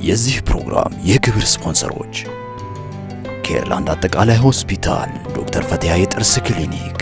የዚህ ፕሮግራም የክብር ስፖንሰሮች ኬርላንድ አጠቃላይ ሆስፒታል፣ ዶክተር ፈቲያ የጥርስ ክሊኒክ፣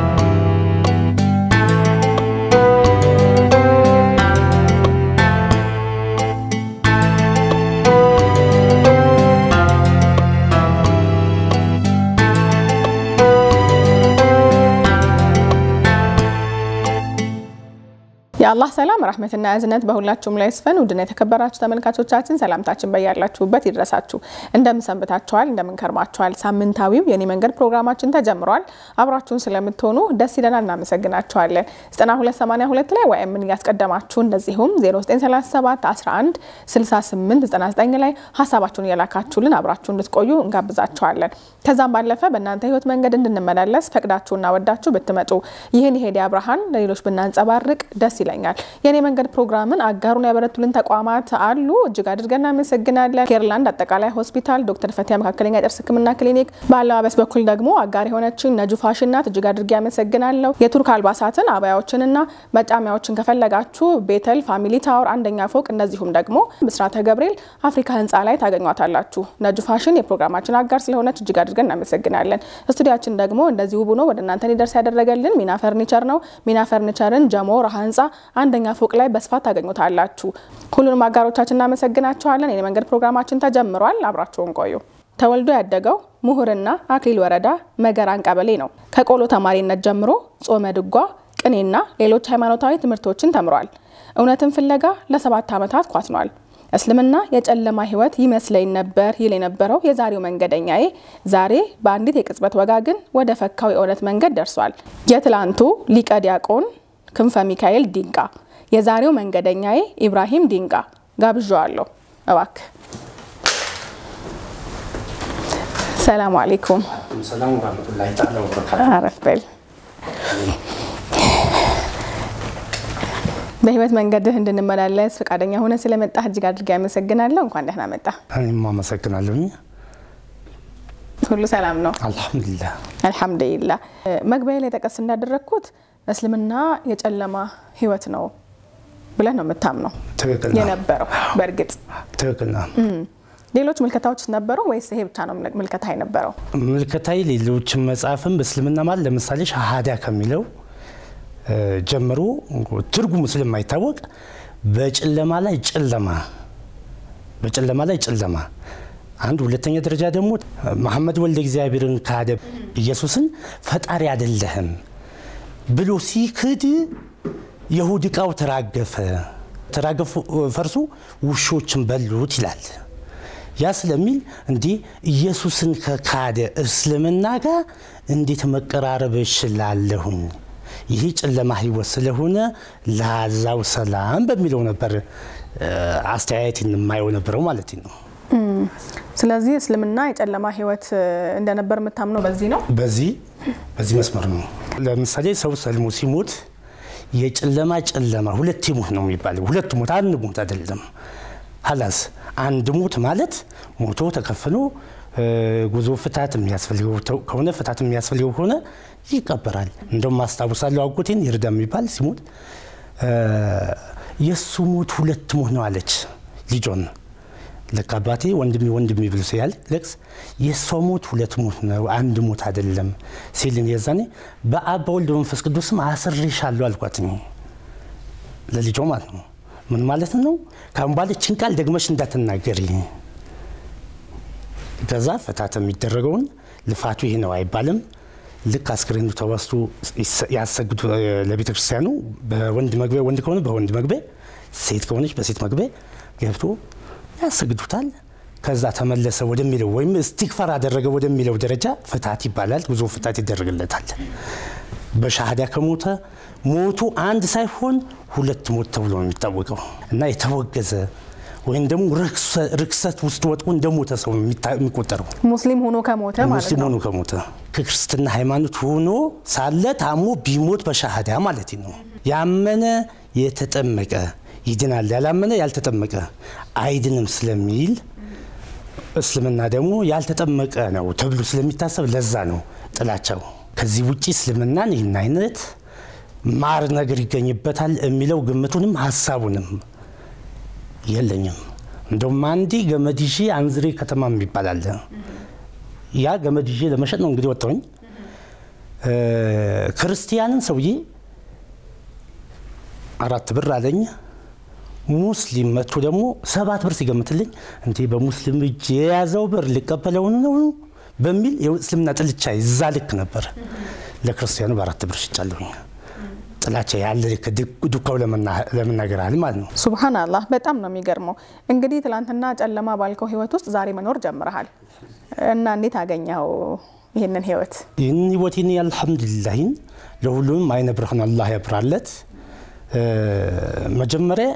የአላህ ሰላም ረህመትና እዝነት በሁላችሁም ላይ ይስፈን። ውድና የተከበራችሁ ተመልካቾቻችን ሰላምታችን በያላችሁበት ይድረሳችሁ። እንደምን ሰንብታችኋል? እንደምን ከርማችኋል? ሳምንታዊው የኔ መንገድ ፕሮግራማችን ተጀምሯል። አብራችሁን ስለምትሆኑ ደስ ይለናል፣ እናመሰግናችኋለን። 9282 ላይ ወይም ምን እያስቀደማችሁ እንደዚሁም 0937 11 68 99 ላይ ሀሳባችሁን እየላካችሁልን አብራችሁ እንድትቆዩ እንጋብዛችኋለን። ከዛም ባለፈ በእናንተ ህይወት መንገድ እንድንመላለስ ፈቅዳችሁና ወዳችሁ ብትመጡ ይህን የሄዲያ ብርሃን ለሌሎች ብናንጸባርቅ ደስ ይለኛል። የኔ መንገድ ፕሮግራምን አጋሩን ያበረቱልን ተቋማት አሉ። እጅግ አድርገን እናመሰግናለን። ኬርላንድ አጠቃላይ ሆስፒታል፣ ዶክተር ፈቲያ መካከለኛ የጥርስ ህክምና ክሊኒክ፣ በአለባበስ በኩል ደግሞ አጋር የሆነችን ነጁ ፋሽን ናት። እጅግ አድርጌ ያመሰግናለሁ። የቱርክ አልባሳትን አባያዎችንና መጫሚያዎችን ከፈለጋችሁ ቤተል ፋሚሊ ታወር አንደኛ ፎቅ፣ እንደዚሁም ደግሞ ብስራተ ገብርኤል አፍሪካ ህንፃ ላይ ታገኟታላችሁ። ነጁ ፋሽን የፕሮግራማችን አጋር ስለሆነች እጅግ አድርገን እናመሰግናለን። ስቱዲያችን ደግሞ እንደዚህ ውብ ሆኖ ወደ እናንተ ሊደርስ ያደረገልን ሚና ፈርኒቸር ነው። ሚና ፈርኒቸርን ጀሞ ረሃ ህንፃ አንደኛ ፎቅ ላይ በስፋት ታገኙታላችሁ። ሁሉንም አጋሮቻችን እናመሰግናቸዋለን። የኔ መንገድ ፕሮግራማችን ተጀምሯል። አብራችሁን ቆዩ። ተወልዶ ያደገው ምሁርና አክሊል ወረዳ መገራን ቀበሌ ነው። ከቆሎ ተማሪነት ጀምሮ ጾመ ድጓ፣ ቅኔና ሌሎች ሃይማኖታዊ ትምህርቶችን ተምሯል። እውነትን ፍለጋ ለሰባት ዓመታት ኳትኗል። እስልምና የጨለማ ህይወት ይመስለኝ ነበር ይል የነበረው የዛሬው መንገደኛዬ ዛሬ በአንዲት የቅጽበት ወጋ ግን ወደ ፈካው የእውነት መንገድ ደርሷል። የትላንቱ ሊቀ ዲያቆን ክንፈ ሚካኤል ዲንቃ የዛሬው መንገደኛዬ ኢብራሂም ዲንቃ ጋብዣዋለሁ። እባክህ ሰላሙ አሌይኩም። ሰላም ወራህመቱላሂ ተዓላ ወበረካቱ። አረፍ በል። በህይወት መንገድህ እንድንመላለስ ፈቃደኛ ሆነ ስለመጣህ እጅግ አድርጌ ያመሰግናለሁ። እንኳን ደህና መጣ። እኔም አመሰግናለሁኝ። ሁሉ ሰላም ነው? አልሐምዱሊላህ። አልሐምዱሊላ። መግቢያ ላይ ጠቀስ እንዳደረግኩት እስልምና የጨለማ ህይወት ነው ብለህ ነው የምታምነው ትክክል ነው። የነበረው? በእርግጥ ትክክል ነው። ሌሎች ምልከታዎች ነበሩ ወይስ ይሄ ብቻ ነው ምልከታ የነበረው? ምልከታዊ ሌሎችን መጽሐፍም በእስልምና ማለት ለምሳሌ ሻሃዳ ከሚለው እ ጀምሮ ትርጉሙ ስለማይታወቅ በጨለማ ላይ ጨለማ በጨለማ ላይ ጨለማ አንድ ሁለተኛ ደረጃ ደግሞ መሐመድ ወልደ እግዚአብሔርን ካደ ኢየሱስን ፈጣሪ አይደለህም ብሎ ሲክድ የሁድ ዕቃው ተራገፈ ተራገፉ ፈርሱ ውሾችን በሉት ይላል። ያ ስለሚል እንዲህ ኢየሱስን ከካደ እስልምና ጋር እንዴት መቀራረብ እችላለሁኝ? ይህ ጨለማ ህይወት ስለሆነ ለዛው ሰላም በሚለው ነበር አስተያየት የማየው ነበረው ማለት ነው። ስለዚህ እስልምና የጨለማ ህይወት እንደነበር የምታምነው በዚህ ነው። በዚህ በዚህ መስመር ነው። ለምሳሌ ሰው ሰልሞ ሲሞት የጨለማ ጨለማ ሁለት ሞት ነው የሚባለው። ሁለት ሞት አንድ ሞት አይደለም። ሀላስ አንድ ሞት ማለት ሞቶ ተከፍኖ ጉዞ ፍታት የሚያስፈልገው ከሆነ ፍታት የሚያስፈልገው ከሆነ ይቀበራል። እንደውም ማስታወሳለሁ አጎቴን ይርዳ የሚባል ሲሞት የእሱ ሞት ሁለት ሞት ነው አለች ልጆን ልክ አባቴ ወንድሜ ወንድሜ ብሎ ሲያል ለቅስ የእሷ ሞት ሁለት ሞት ነው አንድ ሞት አይደለም ሲልን የዛኔ በአብ በወልድ በመንፈስ ቅዱስም አስሬሻለሁ አልኳት ለልጆ ማለት ነው። ምን ማለት ነው? ካሁን ባለችን ቃል ደግመሽ እንዳትናገሪ። ከዛ ፍታት የሚደረገውን ልፋቱ ይሄ ነው አይባልም። ልክ አስክሬኑ ተወስዶ ያሰግዱ ለቤተ ክርስቲያኑ በወንድ መግቢያ ወንድ ከሆነ በወንድ መግቢያ ሴት ከሆነች በሴት መግቢያ ገብቶ ያሰግዱታል። ከዛ ተመለሰ ወደሚለው ወይም እስቲክፋር አደረገ ወደሚለው ደረጃ ፍታት ይባላል። ጉዞ ፍታት ይደረግለታል። በሻሃዳ ከሞተ ሞቱ አንድ ሳይሆን ሁለት ሞት ተብሎ ነው የሚታወቀው እና የተወገዘ ወይም ደግሞ ርክሰት ውስጥ ወጥቆ እንደ ሞተ ሰው ነው የሚቆጠረው። ሙስሊም ሆኖ ከሞተ ማለት ሙስሊም ነው። ሆኖ ከሞተ ከክርስትና ሃይማኖት ሆኖ ሳለ ታሞ ቢሞት በሻሃዳ ማለት ነው። ያመነ የተጠመቀ ይድናል፣ ያላመነ ያልተጠመቀ አይድንም ስለሚል እስልምና ደግሞ ያልተጠመቀ ነው ተብሎ ስለሚታሰብ ለዛ ነው ጥላቻው። ከዚህ ውጭ እስልምናን ይህን አይነት ማር ነገር ይገኝበታል የሚለው ግምቱንም ሀሳቡንም የለኝም። እንደውም አንዴ ገመድ ይዤ አንዝሬ ከተማ የሚባል አለ። ያ ገመድ ይዤ ለመሸጥ ነው እንግዲህ ወጣሁኝ። ክርስቲያንን ሰውዬ አራት ብር አለኝ። ሙስሊም መጥቶ ደግሞ ሰባት ብር ሲገምትልኝ እንዴ በሙስሊም እጅ የያዘው ብር ሊቀበለውን ነው በሚል የእስልምና ጥልቻ ይዛ ልክ ነበር። ለክርስቲያኑ በአራት ብር ሽጫለሁኝ። ጥላቻ ያለ ልክ ዱካው ለመናገር አለ ማለት ነው። ሱብሃን አላህ በጣም ነው የሚገርመው። እንግዲህ ትላንትና ጨለማ ባልከው ህይወት ውስጥ ዛሬ መኖር ጀምረሃል እና እንዴት አገኘኸው ይህንን ህይወት? ይህን ህይወቴን አልሐምዱሊላሂን ለሁሉም አይነ ብርሃን አላህ ያብራለት። መጀመሪያ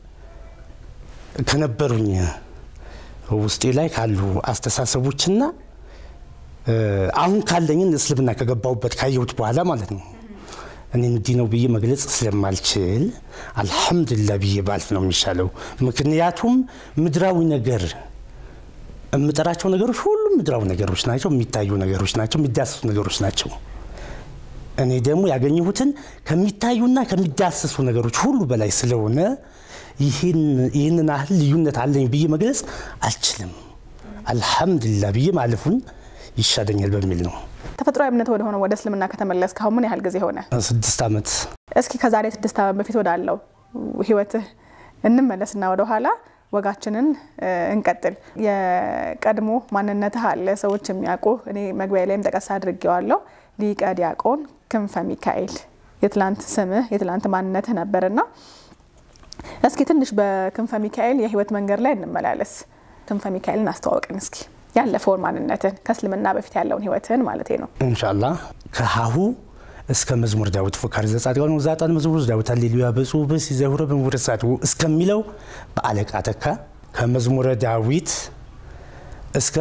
ከነበሩኝ ውስጤ ላይ ካሉ አስተሳሰቦችና አሁን ካለኝን እስልምና ከገባሁበት ካየሁት በኋላ ማለት ነው እኔ እንዲህ ነው ብዬ መግለጽ ስለማልችል አልሐምዱሊላ ብዬ ባልፍ ነው የሚሻለው። ምክንያቱም ምድራዊ ነገር የምጠራቸው ነገሮች ሁሉም ምድራዊ ነገሮች ናቸው፣ የሚታዩ ነገሮች ናቸው፣ የሚዳሰሱ ነገሮች ናቸው። እኔ ደግሞ ያገኘሁትን ከሚታዩና ከሚዳሰሱ ነገሮች ሁሉ በላይ ስለሆነ ይህንን ያህል ልዩነት አለኝ ብዬ መግለጽ አልችልም። አልሐምዱሊላ ብዬ ማለፉን ይሻለኛል በሚል ነው። ተፈጥሯዊ እምነት ወደ ሆነ ወደ እስልምና ከተመለስክ አሁን ምን ያህል ጊዜ ሆነ? ስድስት ዓመት። እስኪ ከዛሬ ስድስት ዓመት በፊት ወዳለው ህይወትህ እንመለስና ወደኋላ ወጋችንን እንቀጥል። የቀድሞ ማንነትህ አለ ሰዎች የሚያውቁ እኔ መግቢያ ላይም ጠቀስ አድርጌዋለሁ። ሊቀ ዲያቆን ክንፈ ሚካኤል የትላንት ስምህ የትላንት ማንነትህ ነበርና እስኪ ትንሽ በክንፈ ሚካኤል የህይወት መንገድ ላይ እንመላለስ። ክንፈ ሚካኤልን አስተዋወቅን እስኪ ያለፈውን ማንነትን ከእስልምና በፊት ያለውን ህይወትን ማለት ነው። እንሻላ ከሀሁ እስከ መዝሙር ዳዊት ፎካሪ ዘጻድቃን ወዛጣን መዝሙር ዳዊት አሌሉያ በጽሁ ብስ ዘሁረ በምውረ ጻድቁ እስከሚለው በአለቃ ተካ ከመዝሙረ ዳዊት እስከ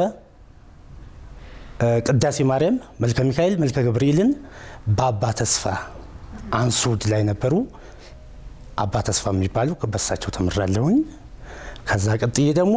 ቅዳሴ ማርያም መልከ ሚካኤል መልከ ገብርኤልን በአባ ተስፋ አንሱድ ላይ ነበሩ። አባ ተስፋ የሚባሉ በሳቸው ተምራለሁኝ። ከዛ ቀጥዬ ደግሞ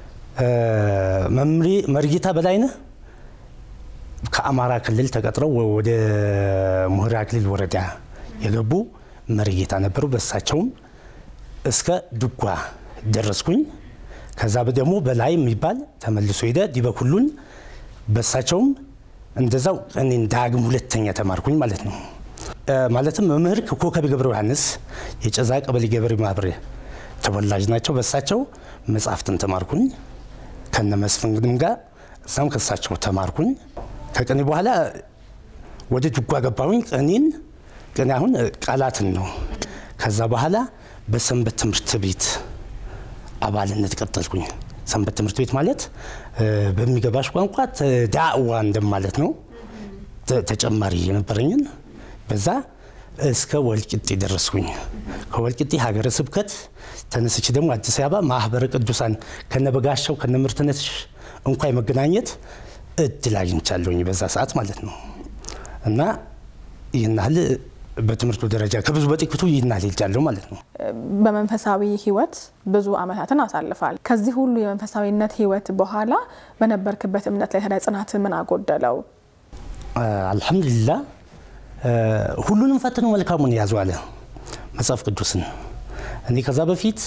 መምሬ መርጌታ በላይነህ ከአማራ ክልል ተቀጥረው ወደ ሙህራ ክልል ወረዳ የገቡ መርጌታ ነበሩ። በሳቸውም እስከ ድጓ ደረስኩኝ። ከዛ ደግሞ በላይ የሚባል ተመልሶ ሄደ ዲበኩሉን በሳቸውም እንደዛው እኔን ዳግም ሁለተኛ ተማርኩኝ ማለት ነው። ማለትም መምህር ኮከቤ ገብረ ዮሐንስ የጨዛ ቀበሌ ገበሬ ማህበር ተወላጅ ናቸው። በሳቸው መጽሐፍትን ተማርኩኝ ከነ መስፍን ግድም ጋር እዛም ከሳቸው ተማርኩኝ። ከቅኔ በኋላ ወደ ድጓ ገባሁኝ። ቅኔን ቅኔ አሁን ቃላትን ነው። ከዛ በኋላ በሰንበት ትምህርት ቤት አባልነት ቀጠልኩኝ። ሰንበት ትምህርት ቤት ማለት በሚገባሽ ቋንቋ ዳዕዋ እንደማለት ነው። ተጨማሪ የነበረኝን በዛ እስከ ወልቂጤ ደረስኩኝ። ከወልቂጤ ሀገረ ስብከት ተነስቼ ደግሞ አዲስ አበባ ማህበረ ቅዱሳን ከነበጋሻው ከነምርትነትሽ እንኳ የመገናኘት እድል አግኝቻለሁኝ በዛ ሰዓት ማለት ነው። እና ይህን ያህል በትምህርቱ ደረጃ ከብዙ በጥቂቱ ይህን ያህል ሄጃለሁ ማለት ነው። በመንፈሳዊ ህይወት ብዙ አመታትን አሳልፋል። ከዚህ ሁሉ የመንፈሳዊነት ህይወት በኋላ በነበርክበት እምነት ላይ ታዲያ ጽናት ምን አጎደለው? አልሐምዱሊላ ሁሉንም ፈትኖ መልካሙን ያዙ አለ መጽሐፍ ቅዱስን። እኔ ከዛ በፊት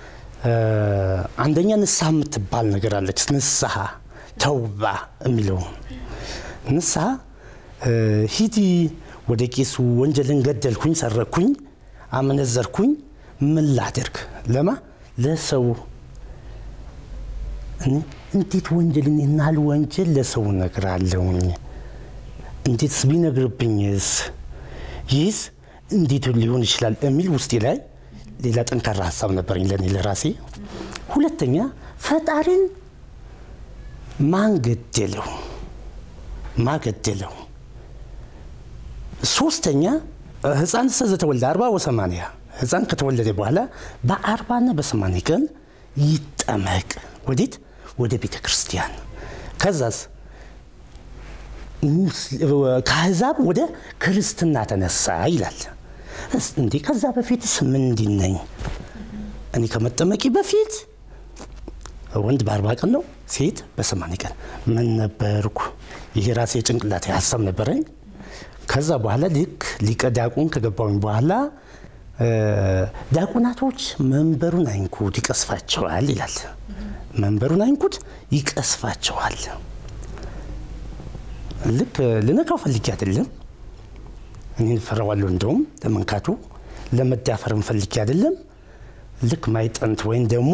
አንደኛ ንስሐ የምትባል ነገር አለች። ንስሐ ተውባ የሚለው ንስሐ ሂዲ ወደ ቄሱ ወንጀልን ገደልኩኝ፣ ሰረኩኝ፣ አመነዘርኩኝ፣ ምን ላደርግ ለማ ለሰው እንዴት ወንጀልን ይናል ወንጀል ለሰው እነግራለሁኝ እንዴትስ ቢነግርብኝስ ይህስ እንዴት ሊሆን ይችላል የሚል ውስጤ ላይ ሌላ ጠንካራ ሀሳብ ነበረኝ ለእኔ ለራሴ። ሁለተኛ ፈጣሪን ማን ገደለው? ማገደለው? ሶስተኛ ህፃን ዘተወልደ አርባ ወሰማንያ ህፃን ከተወለደ በኋላ በአርባና በሰማንያ ቀን ይጠመቅ። ወዴት? ወደ ቤተ ክርስቲያን። ከዛስ ከአሕዛብ ወደ ክርስትና ተነሳ ይላል። እንዴ ከዛ በፊትስ ምንድን ነኝ? እኔ ከመጠመቂ በፊት ወንድ በአርባ ቀን ነው፣ ሴት በሰማንያ ቀን ምን ነበርኩ? ይሄ ራሴ ጭንቅላቴ ሀሳብ ነበረኝ። ከዛ በኋላ ልክ ሊቀ ዲያቆን ከገባሁኝ በኋላ ዲያቆናቶች መንበሩን አይንኩት ይቀስፋቸዋል ይላል። መንበሩን አይንኩት ይቀስፋቸዋል። ልክ ልነካው ፈልጌ አይደለም። እኔ ፈራዋለሁ። እንደውም ለመንካቱ ለመዳፈርም ፈልጌ አይደለም። ልክ ማይጠንት ወይም ደግሞ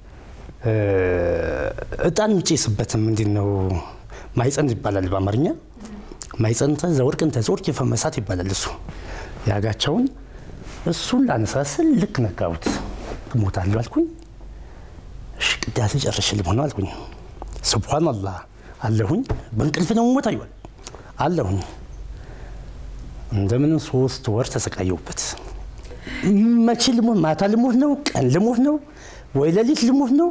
እጣን የሚጨስበትም ምንድን ነው ማይጸንት ይባላል በአማርኛ። ማይጸንተ ዘወርቅን ተዘወርቅ የፈመሳት ይባላል። እሱ ያጋቸውን እሱን ላነሳስል ልክ ነካሁት። እሞታለሁ አልኩኝ። እሺ ቅዳሴ ጨርሼ ልሆነው አልኩኝ። ስብሓን አላህ አለሁኝ። በእንቅልፍ ነው ሞት አይዋል አለሁኝ። እንደምንም ሶስት ወር ተሰቃየሁበት። መቼ ልሞት ማታ ልሞት ነው ቀን ልሞት ነው ወይ ሌሊት ልሞት ነው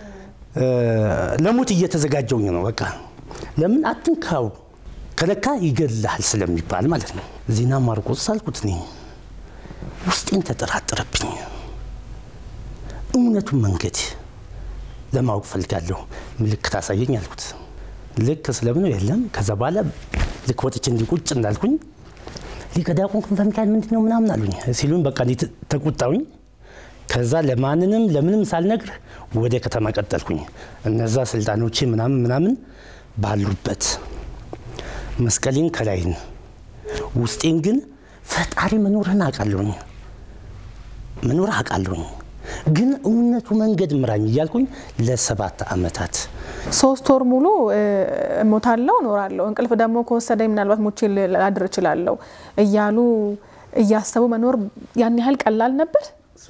ለሞት እየተዘጋጀውኝ ነው። በቃ ለምን አትንካው ከነካ ይገድልሃል ስለሚባል ማለት ነው። ዜና ማርቆስ አልኩት እኔ ውስጤን ተጠራጠረብኝ። እውነቱን መንገድ ለማወቅ ፈልጋለሁ፣ ምልክት አሳየኝ አልኩት። ልክ ስለምን የለም። ከዛ በኋላ ልክ ወጥቼ እንዲህ ቁጭ እንዳልኩኝ ሊቀ ዲያቆን ክንፈ ሚካኤል ምንድን ነው ምናምን አሉኝ ሲሉኝ በቃ ተቆጣውኝ። ከዛ ለማንንም ለምንም ሳልነግር ወደ ከተማ ቀጠልኩኝ። እነዛ ስልጣኖቼ ምናምን ምናምን ባሉበት መስቀሌን ከላይን ውስጤን ግን ፈጣሪ መኖርህን አውቃለሁኝ መኖር አውቃለሁኝ ግን እውነቱ መንገድ ምራኝ እያልኩኝ ለሰባት ዓመታት ሶስት ወር ሙሉ እሞታለሁ እኖራለሁ፣ እንቅልፍ ደግሞ ከወሰደኝ ምናልባት ሞቼ ላድር እችላለሁ እያሉ እያሰቡ መኖር ያን ያህል ቀላል ነበር?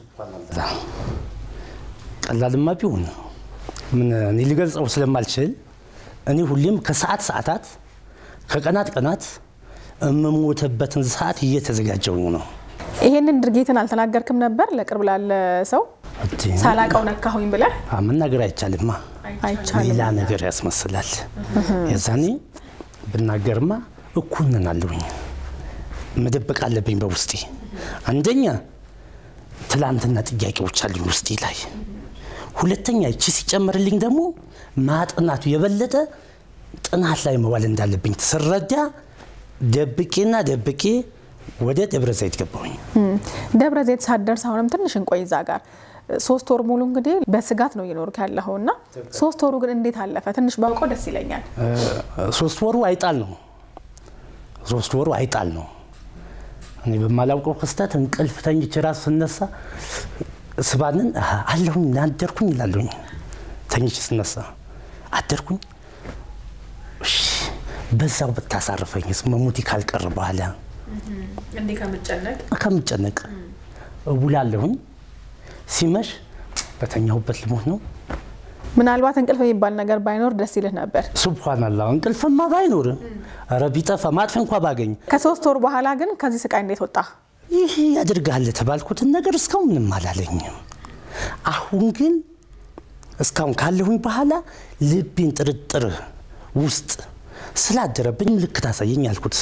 ቀላልማ ቢሆን ምን እኔ ሊገልጸው ስለማልችል እኔ ሁሌም ከሰዓት ሰዓታት ከቀናት ቀናት የምሞተበትን ሰዓት እየተዘጋጀውኝ ነው። ይሄንን ድርጊትን አልተናገርክም ነበር ለቅርብ ላለ ሰው ሳላቀው ነካሁኝ ብለህ? መናገር አይቻልማ፣ አይቻልም። ሌላ ነገር ያስመስላል። የዛኔ ብናገርማ እኩል ነን አለሁኝ። መደበቅ አለብኝ በውስጤ አንደኛ ትላንትና ጥያቄዎች አሉኝ ውስጤ ላይ። ሁለተኛ እቺ ሲጨመርልኝ ደግሞ ማጥናቱ የበለጠ ጥናት ላይ መዋል እንዳለብኝ ስረዳ ደብቄና ደብቄ ወደ ደብረ ዘይት ገባሁኝ። ደብረ ዘይት ሳትደርስ አሁንም ትንሽ እንቆይ እዛ ጋር ሶስት ወር ሙሉ እንግዲህ በስጋት ነው እየኖርክ ያለኸው እና ሶስት ወሩ ግን እንዴት አለፈ? ትንሽ ባውቀው ደስ ይለኛል። ሶስት ወሩ አይጣል ነው። ሶስት ወሩ አይጣል ነው። እኔ በማላውቀው ክስተት እንቅልፍ ተኝቼ ራሱ ስነሳ ስባንን አለሁኝ አደርኩኝ ይላለሁኝ። ተኝቼ ስነሳ አደርኩኝ። እሺ በዛው ብታሳርፈኝ መሞቴ ካልቀር በኋላ እንዲህ ከምጨነቅ ከምጨነቅ እውላለሁኝ። ሲመሽ በተኛሁበት ልሞት ነው። ምናልባት እንቅልፍ የሚባል ነገር ባይኖር ደስ ይልህ ነበር። ሱብሃነላህ እንቅልፍማ ባይኖር ኧረ ቢጠፋ ማጥፊ እንኳ ባገኝ ከሶስት ወር በኋላ ግን ከዚህ ስቃይ እንዴት ወጣ? ይህ ያደርግሃል የተባልኩትን ነገር እስካሁን ምንም አላለኝም። አሁን ግን እስካሁን ካለሁኝ በኋላ ልቤን ጥርጥር ውስጥ ስላደረብኝ ምልክት አሳየኝ አልኩት።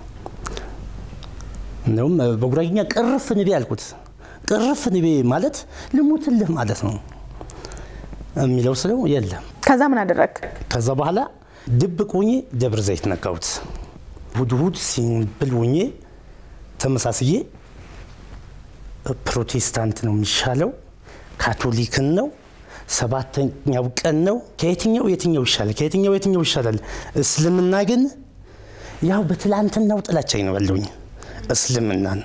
እንደውም በጉራጌኛ ቅርፍ ንቤ አልኩት። ቅርፍ ንቤ ማለት ልሙትልህ ማለት ነው የሚለው ስለው የለም። ከዛ ምን አደረግ? ከዛ በኋላ ድብቅ ሆኜ ደብረ ዘይት ነካሁት። እሑድ እሑድ ሲምብል ሆኜ ተመሳስዬ ፕሮቴስታንት ነው የሚሻለው፣ ካቶሊክን ነው፣ ሰባተኛው ቀን ነው። ከየትኛው የትኛው ይሻላል? ከየትኛው የትኛው ይሻላል? እስልምና ግን ያው በትላንትናው ጥላቻኝ ነው ያለውኝ እስልምናን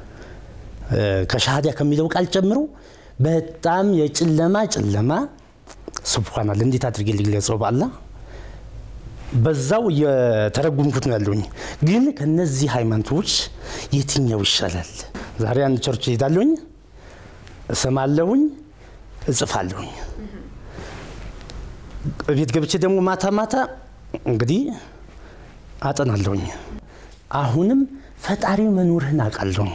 ከሻሃዳ ከሚለው ቃል ጨምሮ በጣም የጨለማ ጨለማ ሱብሃናል እንዴት አድርጌ ልግለጸው? በአላ በዛው የተረጉምኩት ነው ያለውኝ። ግን ከነዚህ ሃይማኖቶች የትኛው ይሻላል? ዛሬ አንድ ቸርች ሄዳለሁኝ፣ እሰማለሁኝ፣ እጽፋለሁኝ። ቤት ገብቼ ደግሞ ማታ ማታ እንግዲህ አጠናለሁኝ። አሁንም ፈጣሪ መኖርህን አውቃለሁኝ።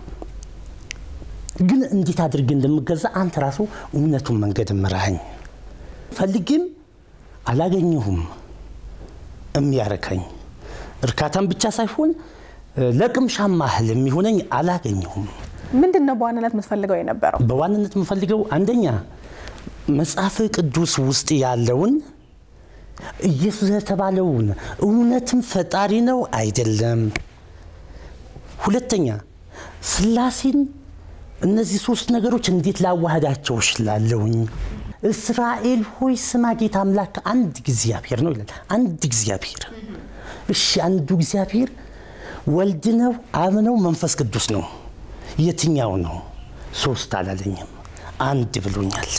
ግን እንዴት አድርጌ እንደምገዛ አንተ ራሱ እውነቱን መንገድ ምራኝ። ፈልጌም አላገኘሁም የሚያረካኝ እርካታም ብቻ ሳይሆን ለቅምሻም ያህል የሚሆነኝ አላገኘሁም። ምንድን ነው በዋናነት የምትፈልገው የነበረው? በዋናነት የምፈልገው አንደኛ መጽሐፍ ቅዱስ ውስጥ ያለውን ኢየሱስ የተባለውን እውነትም ፈጣሪ ነው አይደለም፣ ሁለተኛ ስላሴን እነዚህ ሶስት ነገሮች እንዴት ላዋህዳቸው እችላለሁኝ? እስራኤል ሆይ ስማ ጌታ አምላክ አንድ እግዚአብሔር ነው ይላል። አንድ እግዚአብሔር። እሺ አንዱ እግዚአብሔር ወልድ ነው፣ አብ ነው፣ መንፈስ ቅዱስ ነው። የትኛው ነው? ሶስት አላለኝም፣ አንድ ብሎኛል።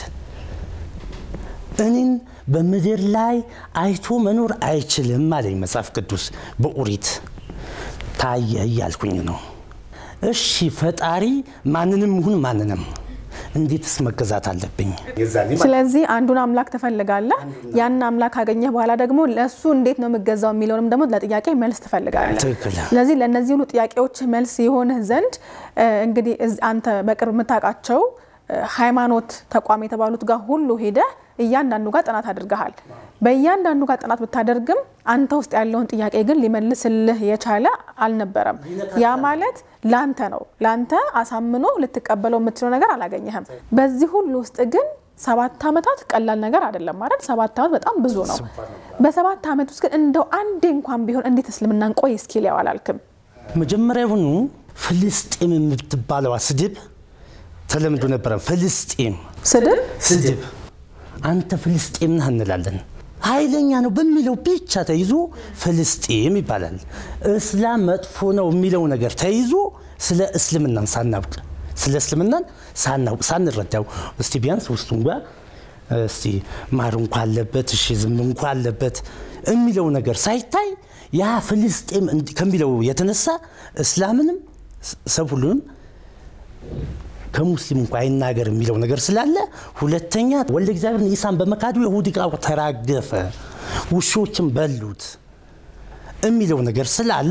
እኔን በምድር ላይ አይቶ መኖር አይችልም አለኝ መጽሐፍ ቅዱስ በኦሪት ታየ እያልኩኝ ነው። እሺ ፈጣሪ ማንንም ይሁን ማንንም እንዴትስ መገዛት አለብኝ? ስለዚህ አንዱን አምላክ ትፈልጋለህ። ያን አምላክ ካገኘህ በኋላ ደግሞ ለእሱ እንዴት ነው የምገዛው የሚለውንም ደግሞ ለጥያቄ መልስ ትፈልጋለህ። ትክክል። ስለዚህ ለእነዚህ ሁሉ ጥያቄዎች መልስ የሆንህ ዘንድ እ፣ እንግዲህ እዝ- አንተ በቅርብ የምታውቃቸው እ፣ ሃይማኖት ተቋም የተባሉት ጋር ሁሉ ሄደህ እያንዳንዱ ጋር ጥናት አድርገሃል። በእያንዳንዱ ጋር ጥናት ብታደርግም አንተ ውስጥ ያለውን ጥያቄ ግን ሊመልስልህ የቻለ አልነበረም። ያ ማለት ላንተ ነው። ላንተ አሳምኖ ልትቀበለው የምትችለው ነገር አላገኘህም። በዚህ ሁሉ ውስጥ ግን ሰባት ዓመታት ቀላል ነገር አይደለም ማለት ሰባት ዓመት በጣም ብዙ ነው። በሰባት ዓመት ውስጥ ግን እንደው አንዴ እንኳን ቢሆን እንዴት እስልምናን ቆይ እስኪል ያው አላልክም? መጀመሪያውኑ ፍልስጤም የምትባለዋ ስድብ ተለምዶ ነበረ። ፍልስጤም ስድብ ስድብ አንተ ፍልስጤም ነህ እንላለን። ኃይለኛ ነው በሚለው ብቻ ተይዞ ፍልስጤም ይባላል። እስላም መጥፎ ነው የሚለው ነገር ተይዞ ስለ እስልምናን ሳናውቅ ስለ እስልምናን ሳናውቅ ሳንረዳው እስቲ ቢያንስ ውስጡ እንኳ እስቲ ማር እንኳ አለበት እሺ ዝም እንኳ አለበት የሚለው ነገር ሳይታይ ያ ፍልስጤም እንዲ- ከሚለው የተነሳ እስላምንም ሰብ ሁሉንም ከሙስሊም እንኳ አይናገር የሚለው ነገር ስላለ፣ ሁለተኛ ወልደ እግዚአብሔርን ኢሳን በመካዱ የይሁዲ ዕቃ ተራገፈ፣ ውሾችን በሉት የሚለው ነገር ስላለ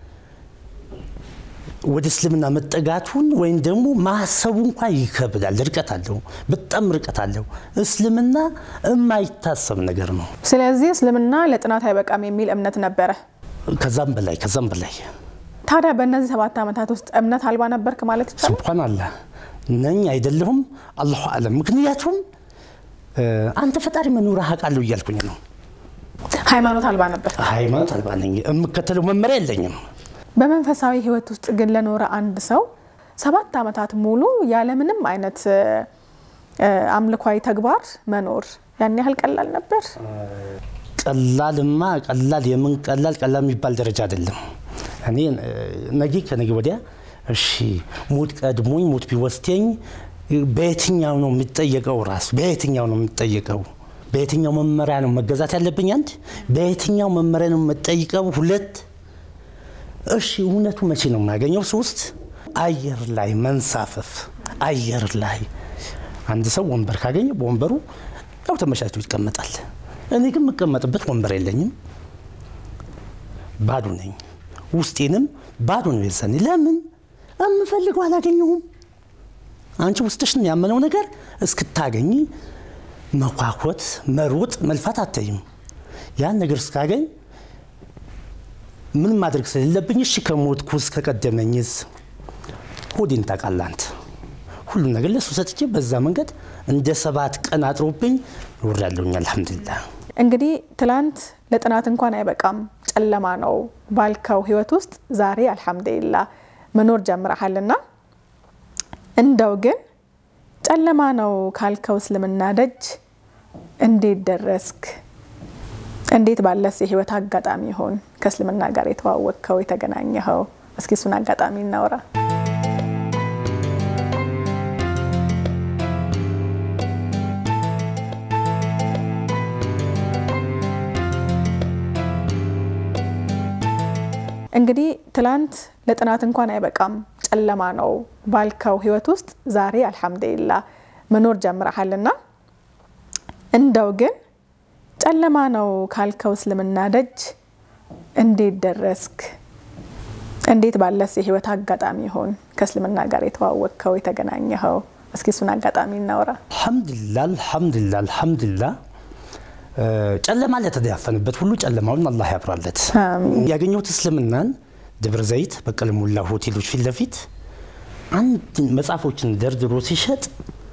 ወደ እስልምና መጠጋቱን ወይም ደግሞ ማሰቡ እንኳ ይከብዳል። ርቀት አለው፣ በጣም ርቀት አለው። እስልምና የማይታሰብ ነገር ነው። ስለዚህ እስልምና ለጥናት አይበቃም የሚል እምነት ነበረ። ከዛም በላይ ከዛም በላይ ታዲያ በእነዚህ ሰባት ዓመታት ውስጥ እምነት አልባ ነበርክ ማለት ይቻላል? ስብሓን አላህ ነኝ አይደለሁም፣ አላሁ አለም። ምክንያቱም እ፣ አንተ ፈጣሪ መኖርህ አውቃለሁ እያልኩኝ ነው። ሃይማኖት አልባ ነበር። ሃይማኖት አልባ ነኝ፣ የምከተለው መመሪያ የለኝም። በመንፈሳዊ ሕይወት ውስጥ ግን ለኖረ አንድ ሰው ሰባት ዓመታት ሙሉ ያለምንም አይነት እ፣ አምልኳዊ ተግባር መኖር ያን ያህል ቀላል ነበር? ቀላልማ ቀላል የምን ቀላል ቀላል የሚባል ደረጃ አይደለም። እኔ እ፣ ነገ ከነገ ወዲያ እሺ ሞት ቀድሞኝ ሞት ቢወስደኝ በየትኛው ነው የሚጠየቀው? ራሱ በየትኛው ነው የሚጠየቀው? በየትኛው መመሪያ ነው መገዛት ያለብኝ? አንድ በየትኛው መመሪያ ነው የምጠይቀው? ሁለት እሺ እውነቱ መቼ ነው የማገኘው? ሶስት አየር ላይ መንሳፈፍ አየር ላይ አንድ ሰው ወንበር ካገኘ በወንበሩ ያው ተመቻችቶ ይቀመጣል። እኔ ግን የምቀመጥበት ወንበር የለኝም፣ ባዶ ነኝ። ውስጤንም ባዶ ነው የዛኔ። ለምን የምፈልገው አላገኘሁም። አንቺ ውስጥሽን ያመነው ነገር እስክታገኝ መኳኮት፣ መሮጥ፣ መልፋት አታይም። ያን ነገር እስካገኝ ምን ማድረግ ስለሌለብኝ እሺ ከሞትኩስ ከቀደመኝስ ሆዴን ታውቃለህ አንተ ሁሉም ነገር ለሱ ሰጥቼ በዛ መንገድ እንደ ሰባት ቀን አጥሮብኝ ኖሬያለሁኝ። አልሐምዱሊላህ። እንግዲህ ትላንት ለጥናት እንኳን አይበቃም ጨለማ ነው ባልከው ህይወት ውስጥ ዛሬ አልሐምዱሊላ መኖር ጀምረሃልና እንደው ግን ጨለማ ነው ካልከው እስልምና ደጅ እንዴት ደረስክ? እንዴት ባለስ የህይወት አጋጣሚ ይሆን ከእስልምና ጋር የተዋወቅከው የተገናኘኸው? እስኪ እሱን አጋጣሚ እናውራ። እንግዲህ ትላንት ለጥናት እንኳን አይበቃም ጨለማ ነው ባልከው ህይወት ውስጥ ዛሬ አልሐምዱሊላ መኖር ጀምረሃልና እንደው ግን ጨለማ ነው ካልከው እስልምና ደጅ እንዴት ደረስክ? እንዴት ባለስ የህይወት አጋጣሚ ይሆን ከእስልምና ጋር የተዋወቅከው የተገናኘኸው? እስኪ እሱን አጋጣሚ እናውራ። አልሐምዱሊላ አልሐምዱሊላ አልሐምዱሊላ። ጨለማ ለተዳፈንበት ሁሉ ጨለማውን አላህ ያብራለት። አሚን። ያገኘሁት እስልምናን ደብረ ዘይት በቀለ ሞላ ሆቴሎች ፊት ለፊት አንድ መጽሐፎችን ደርድሮ ሲሸጥ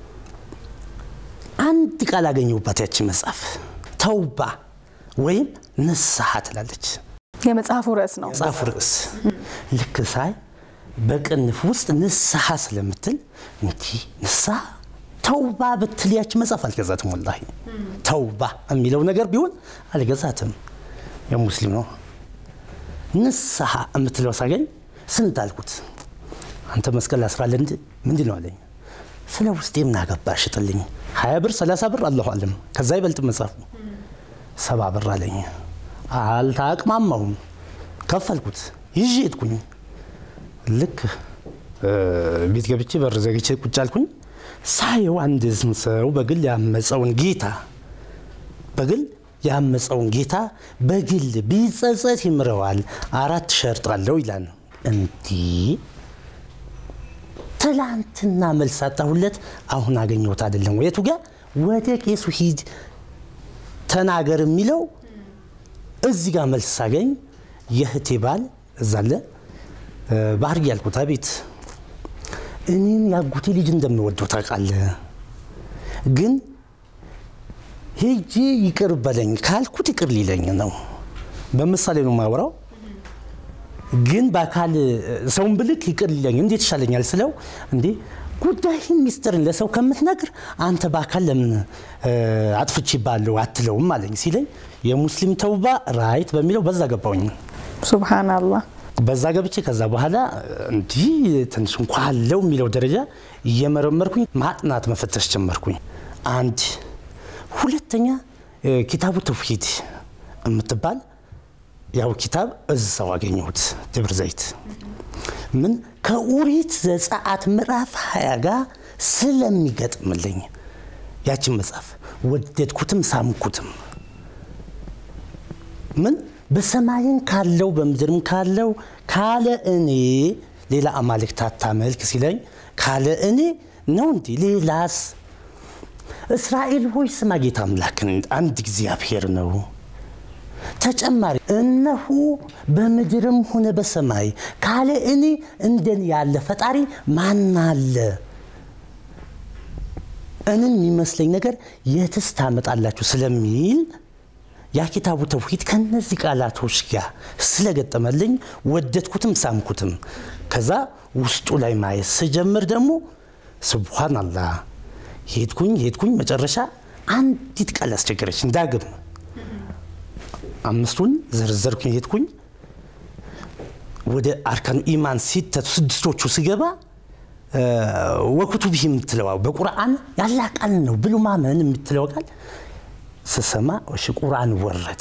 አንድ ቃል አገኘሁባት። ያቺ መጽሐፍ ተውባ ወይም ንስሐ ትላለች። የመጽሐፉ ርዕስ ነው። መጽሐፉ ርዕስ ልክ ሳይ በቅንፍ ውስጥ ንስሐ ስለምትል እንዲህ ንስሐ ተውባ ብትል ያች መጽሐፍ አልገዛትም። ወላሂ ተውባ የሚለው ነገር ቢሆን አልገዛትም። የሙስሊም ነው። ንስሐ የምትለው ሳገኝ ስንት አልኩት። አንተ መስቀል አስራለህ እንጂ ምንድን ነው አለኝ። ስለ ውስጤ ምን አገባ ሽጥልኝ። ሀያ ብር ሰላሳ ብር አለሁ አለም ከዛ ይበልጥ መጽሐፉ ሰባ ብር አለኝ። አልታቅማማውም። ከፈልኩት ይዤ ሄድኩኝ። ልክ ቤት ገብቼ በር ዘግቼ ቁጭ አልኩኝ። ሳየው አንድ ሰው በግል ያመፀውን ጌታ በግል ያመፀውን ጌታ በግል ቢጸጸት ይምረዋል፣ አራት ሸርጥ አለው ይላል። እንዲህ ትላንትና መልስ አጣሁለት፣ አሁን አገኘሁት አይደለም ወይ? የቱ ጋ ወደ ቄሱ ሂድ ተናገር የሚለው እዚህ ጋር መልስ ሳገኝ የእህቴ ባል እዛለ ባህር ያልኩት አቤት እኔም ያጎቴ ልጅ እንደምወደው ታውቃለህ፣ ግን ሄጄ ይቅር በለኝ ካልኩት ይቅር ሊለኝ ነው። በምሳሌ ነው የማወራው። ግን በአካል ሰውን ብልክ ይቅር ሊለኝ እንዴት ይሻለኛል ስለው እንዴ ጉዳይህን ሚስጥርን ለሰው ከምትነግር አንተ በአካል ለምን አጥፍቼ ባለው አትለውም አለኝ ሲለኝ የሙስሊም ተውባ ራይት በሚለው በዛ ገባውኝ። ሱብሃናላህ በዛ ገብቼ ከዛ በኋላ እንዲህ ትንሽ እንኳ አለው የሚለው ደረጃ እየመረመርኩኝ ማጥናት መፈተሽ ጀመርኩኝ። አንድ ሁለተኛ ኪታቡ ተውሂድ የምትባል ያው ኪታብ እዛው አገኘሁት ደብረ ዘይት ምን ከኦሪት ዘጸአት ምዕራፍ ሀያ ጋር ስለሚገጥምልኝ ያችን መጽሐፍ ወደድኩትም ሳምኩትም። ምን በሰማይም ካለው በምድርም ካለው ካለ እኔ ሌላ አማልክት አታመልክ ሲለኝ ካለ እኔ ነው እንዲ ሌላስ? እስራኤል ሆይ ስማ ጌታ አምላክን አንድ እግዚአብሔር ነው። ተጨማሪ እነሆ በምድርም ሆነ በሰማይ ካለ እኔ እንደኔ ያለ ፈጣሪ ማን አለ? እንን የሚመስለኝ ነገር የትስ ታመጣላችሁ ስለሚል ያ ኪታቡ ተውሂድ ከነዚህ ቃላቶች ጋር ስለገጠመልኝ ወደድኩትም ሳምኩትም። ከዛ ውስጡ ላይ ማየት ስጀምር ደግሞ ስብሓናላህ ሄድኩኝ ሄድኩኝ መጨረሻ አንዲት ቃል አስቸገረች ዳግም አምስቱን ዘርዘርኩኝ ሄድኩኝ ወደ አርካኑ ኢማን ሲተቱ ስድስቶቹ ስገባ ወኩቱቢህ የምትለዋ በቁርአን ያላ ቃል ነው ብሎ ማመን የምትለው ቃል ስሰማ እሺ ቁርአን ወረደ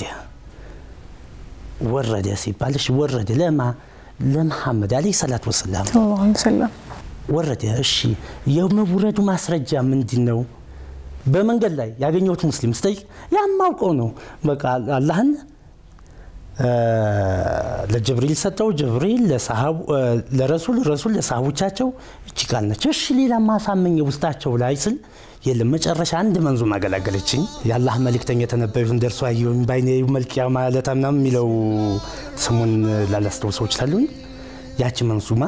ወረደ ሲባል እሺ ወረደ ለማ ለመሐመድ አለይሂ ሰላቱ ወሰላም ሰለላሁ ዐለይሂ ወሰለም ወረደ። እሺ የመውረዱ ማስረጃ ምንድን ነው? በመንገድ ላይ ያገኘሁት ሙስሊም ስጠይቅ ያማውቀው ነው። በቃ አላህን ለጅብሪል ሰጠው፣ ጅብሪል ለረሱል፣ ረሱል ለሰሃቦቻቸው እቺ ቃል ነች። እሺ ሌላ ማሳመኝ ውስጣቸው ላይ ስል የለም መጨረሻ አንድ መንዙም አገላገለችኝ። የአላህ መልእክተኛ የተነበዩትን ደርሶ አየሁኝ ባይኔ መልቅያ ማለታ ምናምን የሚለው ስሙን ላላስታውሰው ይችላሉኝ። ያቺ መንዙማ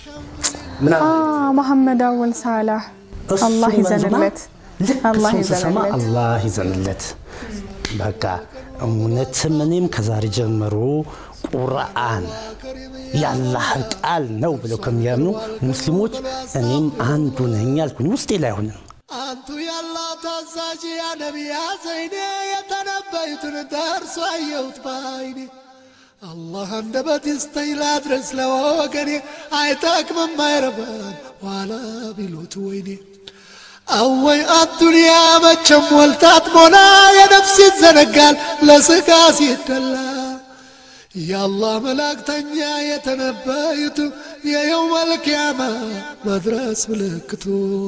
መሐመድ አወል ሳላህ አላህ ይዘንለት፣ አላህ ስሰማ ይዘንለት። አላህ ይዘንለት። በቃ እውነትም እኔም ከዛሬ ጀምሮ ቁርአን የአላህ ቃል ነው ብለው ከሚያምኑ ሙስሊሞች እኔም አንዱ ነኝ አልኩኝ። ውስጤ ላይ አይሆንም አንቱ ያላህ ታዛዥ ያ ነቢያ ዘይኔ የተነበዩትን ደርሶ አየሁት ባይኔ አላህ አንደበት ይስጠኝ ላድረስ ለወገኔ አይጠቅምም አይረባም ዋላ ቢሉት ወይኔ አወይ አዱንያ መቼም ወልታት ሞላ የነፍስ ይዘነጋል ለስጋ ሲደላ የአላህ መላእክተኛ የተነበዩት የየውመል ቂያማ መድረስ ምልክቱ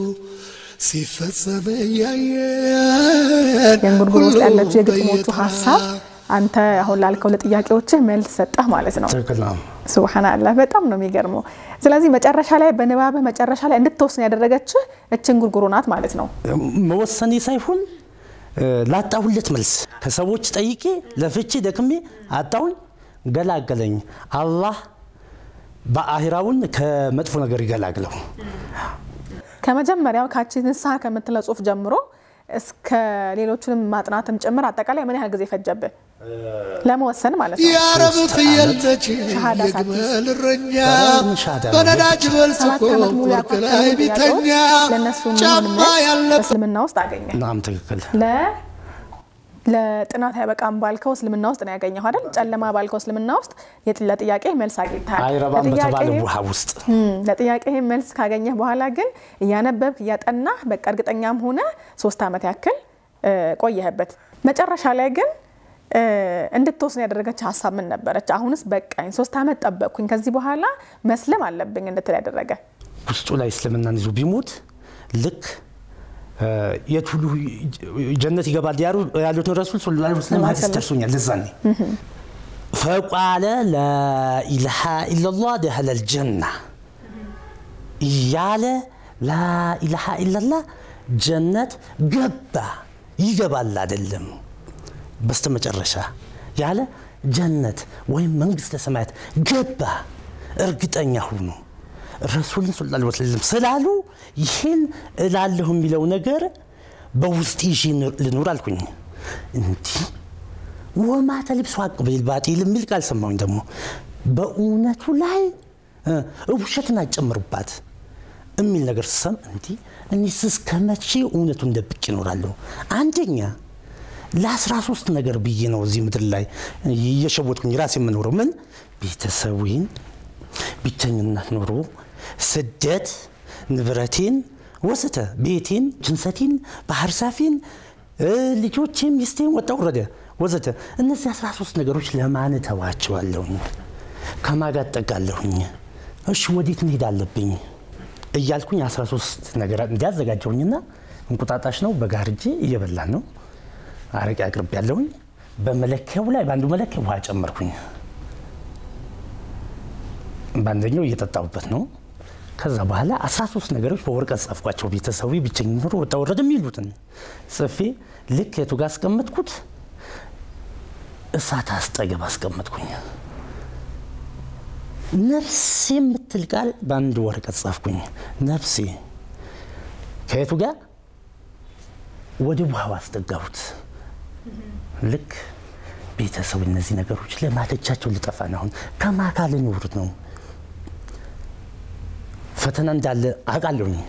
ሲፈጸም እያየን የእንጉርጉሮ ውስጥ ያለችው የግጥሞቹ በየተራ ሀሳብ አንተ አሁን ላልከው ለጥያቄዎችህ መልስ ሰጠህ ማለት ነው። ትክክል ነው። ሱብሃንአላህ በጣም ነው የሚገርመው። ስለዚህ መጨረሻ ላይ በንባብህ መጨረሻ ላይ እንድትወስን ያደረገችህ እችን ጉርጉሮ ናት ማለት ነው። መወሰኔ ሳይሆን ላጣሁለት መልስ ከሰዎች ጠይቄ ለፍቼ ደክሜ አጣሁኝ፣ ገላገለኝ። አላህ በአሂራውን ከመጥፎ ነገር ይገላግለው። ከመጀመሪያው ካቺ ንስሐ ከምትለው ጽሁፍ ጀምሮ እስከ ሌሎቹንም ማጥናትም ጭምር አጠቃላይ ምን ያህል ጊዜ ፈጀብህ? ለመወሰን ማለት ነው። የአረብ ሶስት ፍየል ዓመት ነች ሻሃዳ የግመል እረኛ በጣም ሻሃዳ ነው። በነዳጅ በልጽጎ ሰባት ዓመት ሙሉ ወርቅ ላይ ያቋጠሩ ቢተኛ ጥያቄዎች ለእነሱ የሚሆን ጫማ መልስ ያለ በእስልምና ውስጥ አገኘ። ናም ትክክል ለ ለጥናት አይበቃም ባልከው እስልምና ውስጥ ነው ያገኘው አይደል? ጨለማ ባልከው እስልምና ውስጥ የጥ- ለጥያቄ መልስ አግኝተሃል። አይረባም በተባለ ለጥያቄ- ውሃ ውስጥ እም፣ ለጥያቄ መልስ ካገኘህ በኋላ ግን እያነበብክ እያጠናህ በቃ እርግጠኛም ሆነ ሶስት ዓመት ያክል እ፣ ቆየህበት። መጨረሻ ላይ ግን እ፣ እንድትወስን ያደረገች ሀሳብ ምን ነበረች? አሁንስ በቃኝ ሶስት ዓመት ጠበቅኩኝ ከዚህ በኋላ መስለም አለብኝ እንድትል ያደረገ ውስጡ ላይ እስልምናን ይዞ ቢሞት ልክ እ፣ የት ሁሉ ጀነት ይገባል ያሉ- ያሉትን ረሱል ስለ ላ ስለም ሀዲስ ደርሶኛል። ለዛኔ ፈቃለ ላኢላሃ ኢላላህ ደኸለል ጀና እያለ ላኢላሃ ኢላላህ ጀነት ገባ ይገባል አይደለም በስተ መጨረሻ ያለ ጀነት ወይም መንግስተ ሰማያት ገባ እርግጠኛ ሁኑ ረሱልን ስ ላ ወሰለም ስላሉ ይህን እላለሁ የሚለው ነገር በውስጥ ይዤ ልኑር አልኩኝ እንዲህ ወማ ተልብሶ ሀቅ ቢልባጢል የሚል ቃል ሰማሁኝ ደግሞ በእውነቱ ላይ እ ውሸትን አጨምሩባት የሚል ነገር ስሰም እንዲህ እኒስ እስከ መቼ እውነቱን ደብቅ ይኖራለሁ አንደኛ ለአስራ ሶስት ነገር ብዬ ነው እዚህ ምድር ላይ እየሸወጥኩኝ ራሴ የምኖረው ምን ቤተሰቡን ብቸኝነት ኑሮ ስደት ንብረቴን ወስተ ቤቴን ጅንሰቴን ባህር ሳፊን እ፣ ልጆቼን ሚስቴን ወጣ ወረደ ወዘተ እነዚህ 13 ነገሮች ለማን ተዋቸዋለሁኝ ከማጋ ጠጋለሁኝ እሺ ወዴት መሄድ አለብኝ እያልኩኝ 13 ነገር እንዲያዘጋጀውኝና እንቁጣጣሽ ነው በጋርጄ እየበላን ነው አረቄ አቅርብ ያለሁኝ በመለኪያው ላይ በአንዱ መለኪያ ውሃ ጨመርኩኝ በአንደኛው እየጠጣሁበት ነው ከዛ በኋላ 13 ነገሮች በወረቀት ጻፍኳቸው ቤተሰቡ ብቸኝ ኑሮ ወጣ ወረድ የሚሉትን ጽፌ ልክ የቱ ጋር አስቀመጥኩት እሳት አስጠገብ አስቀመጥኩኝ ነፍሴ የምትል ቃል በአንድ ወረቀት ጻፍኩኝ ነፍሴ ከየቱ ጋር ወደ ውሃው አስጠጋሁት ልክ ቤተሰቡ እነዚህ ነገሮች ለማለቻቸው ልጠፋ ነው አሁን ከማካል ኖሩት ነው ፈተና እንዳለ አውቃለሁኝ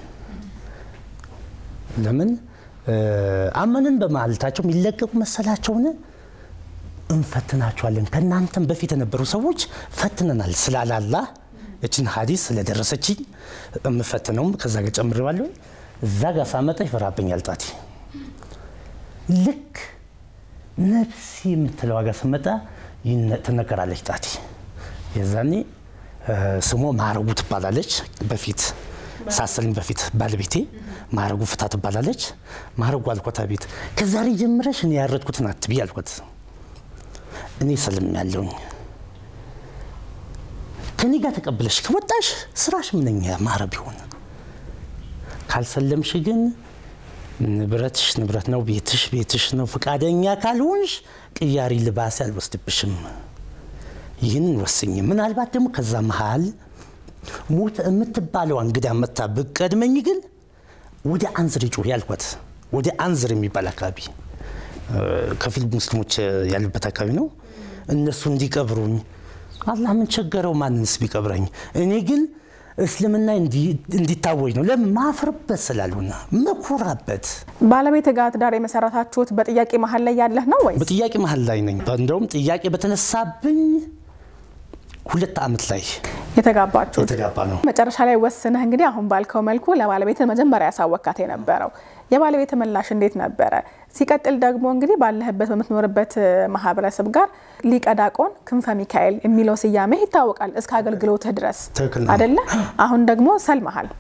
ለምን እ፣ አመንን በማለታቸው የሚለቀቁ መሰላቸውን እንፈትናቸዋለን ከእናንተም በፊት የነበሩ ሰዎች ፈትነናል ስላላላ እችን ሀዲስ ስለደረሰችኝ የምፈትነውም ከዛ ጋር ጨምሬዋለሁ እዛ ጋር ሳመጣ ይፈራብኛል ጣቴ ልክ ነፍሴ የምትለው ዋጋ ስመጣ ይነ- ትነገራለች ጣቴ የዛኔ እ፣ ስሟ ማረጉ ትባላለች በፊት ሳስልኝ በፊት ባለቤቴ ማረጉ ፍታ ትባላለች ማረጉ አልኳት ቤት ከዛሬ ጀምረሽ እኔ ያረድኩትን አትቢ አልኳት እኔ ሰልም ያለውኝ ከኔ ጋር ተቀብለሽ ከወጣሽ ስራሽ ምንኛ ያማረ ቢሆን ካልሰለምሽ ግን ንብረትሽ ንብረት ነው፣ ቤትሽ ቤትሽ ነው። ፈቃደኛ ካልሆንሽ ቅያሪ ልባሴ አልወስድብሽም። ይህንን ወስኝ። ምናልባት ደግሞ ከዛ መሃል ሞት የምትባለው እንግዳ መታ ብቀድመኝ ግን ወደ አንዝር ጩህ ያልኳት ወደ አንዝር የሚባል አካባቢ እ፣ ከፊል ሙስሊሞች ያሉበት አካባቢ ነው። እነሱ እንዲቀብሩኝ አላህ ምን ቸገረው? ማንንስ ቢቀብረኝ እኔ ግን እስልምና እንዲ- እንዲታወጅ ነው። ለምን ማፍርበት ስላልሆነ መኩራበት ባለቤት ጋር ትዳር የመሰረታችሁት በጥያቄ መሀል ላይ ያለህ ነው ወይስ በጥያቄ መሀል ላይ ነኝ። እንደውም ጥያቄ በተነሳብኝ ሁለት ዓመት ላይ የተጋባችሁት? የተጋባ ነው። መጨረሻ ላይ ወስነህ እንግዲህ አሁን ባልከው መልኩ ለባለቤት መጀመሪያ ያሳወካት የነበረው የባለቤት ምላሽ እንዴት ነበረ? ሲቀጥል ደግሞ እንግዲህ ባለህበት በምትኖርበት እ፣ ማህበረሰብ ጋር ሊቀ ዲያቆን ክንፈ ሚካኤል የሚለው ስያሜ ይታወቃል እስከ አገልግሎትህ ድረስ ትክክል ነው። አደለ? አሁን ደግሞ ሰልመሃል።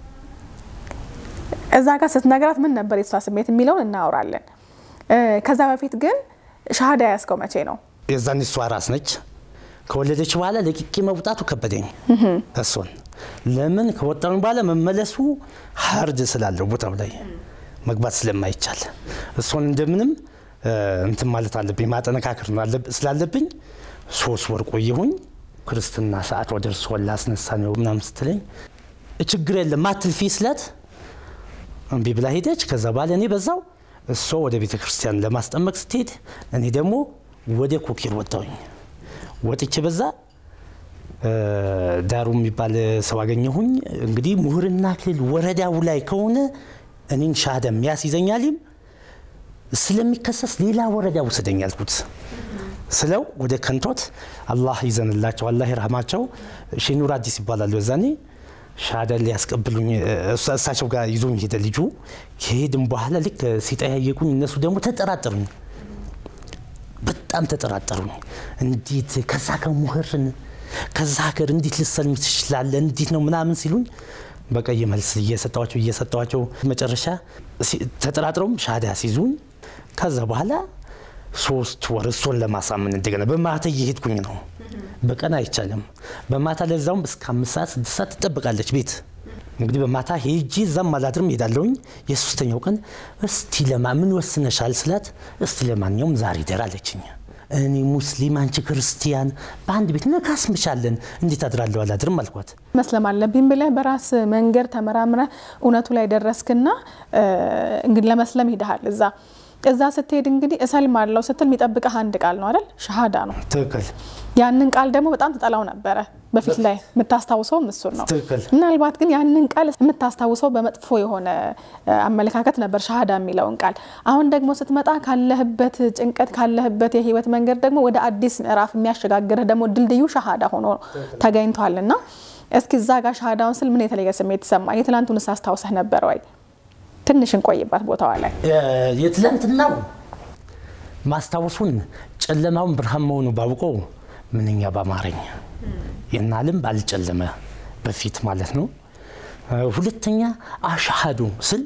እዛ ጋር ስትነግራት ምን ነበር የሷ ስሜት የሚለውን እናወራለን። እ፣ ከዛ በፊት ግን ሻሃዳ ያስከው መቼ ነው? የዛን እሷ ራስ ነች። ከወለደች በኋላ ለቅቄ መውጣቱ ከበደኝ። እሱን ለምን ከወጣሁ በኋላ መመለሱ ሀርድ ስላለው ቦታው ላይ መግባት ስለማይቻል እሱን እንደምንም እ፣ እንትን ማለት አለብኝ ማጠነካከር ነው አለብ- ስላለብኝ ሶስት ወር ቆየሁኝ። ክርስትና ሰዓት ወደ እርሶ ላስነሳ ነው ምናምን ስትለኝ ችግር የለም ማትልፊ ስላት እምቢ ብላ ሄደች። ከዛ በኋላ እኔ በዛው እሷ ወደ ቤተ ክርስቲያን ለማስጠመቅ ስትሄድ እኔ ደግሞ ወደ ኮኬር ወጣሁኝ። ወጥቼ በዛ ዳሩ የሚባል ሰው አገኘሁኝ። እንግዲህ ምሁርና ክልል ወረዳው ላይ ከሆነ እኔን ሻሃዳም ያስይዘኛልም ስለሚከሰስ ሌላ ወረዳ ውሰደኝ አልኩት። ስለው ወደ ከንቶት አላህ ይዘንላቸው አላህ ይርሃማቸው ሼኑር አዲስ ይባላሉ። የዛኔ ሻሃዳ ሊያስቀብሉኝ እሳቸው ጋር ይዞኝ ሄደ ልጁ። ከሄድም በኋላ ልክ ሲጠያየቁኝ እነሱ ደግሞ ተጠራጠሩኝ፣ በጣም ተጠራጠሩኝ። እንዴት ከዛ ከሙህርን ከዛ ሀገር እንዴት ልሰልም ትችላለህ? እንዴት ነው ምናምን ሲሉኝ በቀይ መልስ እየሰጠዋቸው እየሰጠዋቸው መጨረሻ ተጠራጥረውም ሻሃዳ ሲይዙኝ ከዛ በኋላ ሶስት ወር እሱን ለማሳመን እንደገና በማታ እየሄድኩኝ ነው። በቀን አይቻልም። በማታ ለዛውም እስከ አምስት ሰዓት ስድስት ሰዓት ትጠብቃለች ቤት እንግዲህ በማታ ሄጂ እዛም አላድርም ሄዳለሁኝ። የሶስተኛው ቀን እስቲ ለማ ምን ወስነሻል ስላት እስቲ ለማንኛውም ዛሬ ደር አለችኝ። እኔ ሙስሊም አንቺ ክርስቲያን በአንድ ቤት ነካስምሻለን እንዴት አድራለሁ አላድርም አልኳት። መስለም አለብኝ ብለህ በራስ መንገድ ተመራምረህ እውነቱ ላይ ደረስክና እንግዲህ ለመስለም ሂደሃል እዛ እዛ ስትሄድ እንግዲህ እሰልማለሁ ስትል የሚጠብቀህ አንድ ቃል ነው አይደል? ሸሃዳ ነው። ትክክል። ያንን ቃል ደግሞ በጣም ትጠላው ነበረ በፊት ላይ የምታስታውሰውም እሱን ነው። ትክክል። ምናልባት ግን ያንን ቃል የምታስታውሰው በመጥፎ የሆነ አመለካከት ነበር ሸሃዳ የሚለውን ቃል። አሁን ደግሞ ስትመጣ ካለህበት ጭንቀት ካለህበት የህይወት መንገድ ደግሞ ወደ አዲስ ምዕራፍ የሚያሸጋግርህ ደግሞ ድልድዩ ሸሃዳ ሆኖ ተገኝቷል እና እስኪ እዛ ጋር ሸሃዳውን ስል ምን የተለየ ስሜት ተሰማ? የትላንቱንስ አስታውሰህ ነበር ወይ? ትንሽ እንቆይባት ቦታዋ ላይ የትላንትናው ማስታወሱን ጨለማውን ብርሃን መሆኑ ባውቀው ምንኛ ባማረኝ የናልም ባልጨለመ በፊት ማለት ነው። ሁለተኛ አሻሃዱ ስል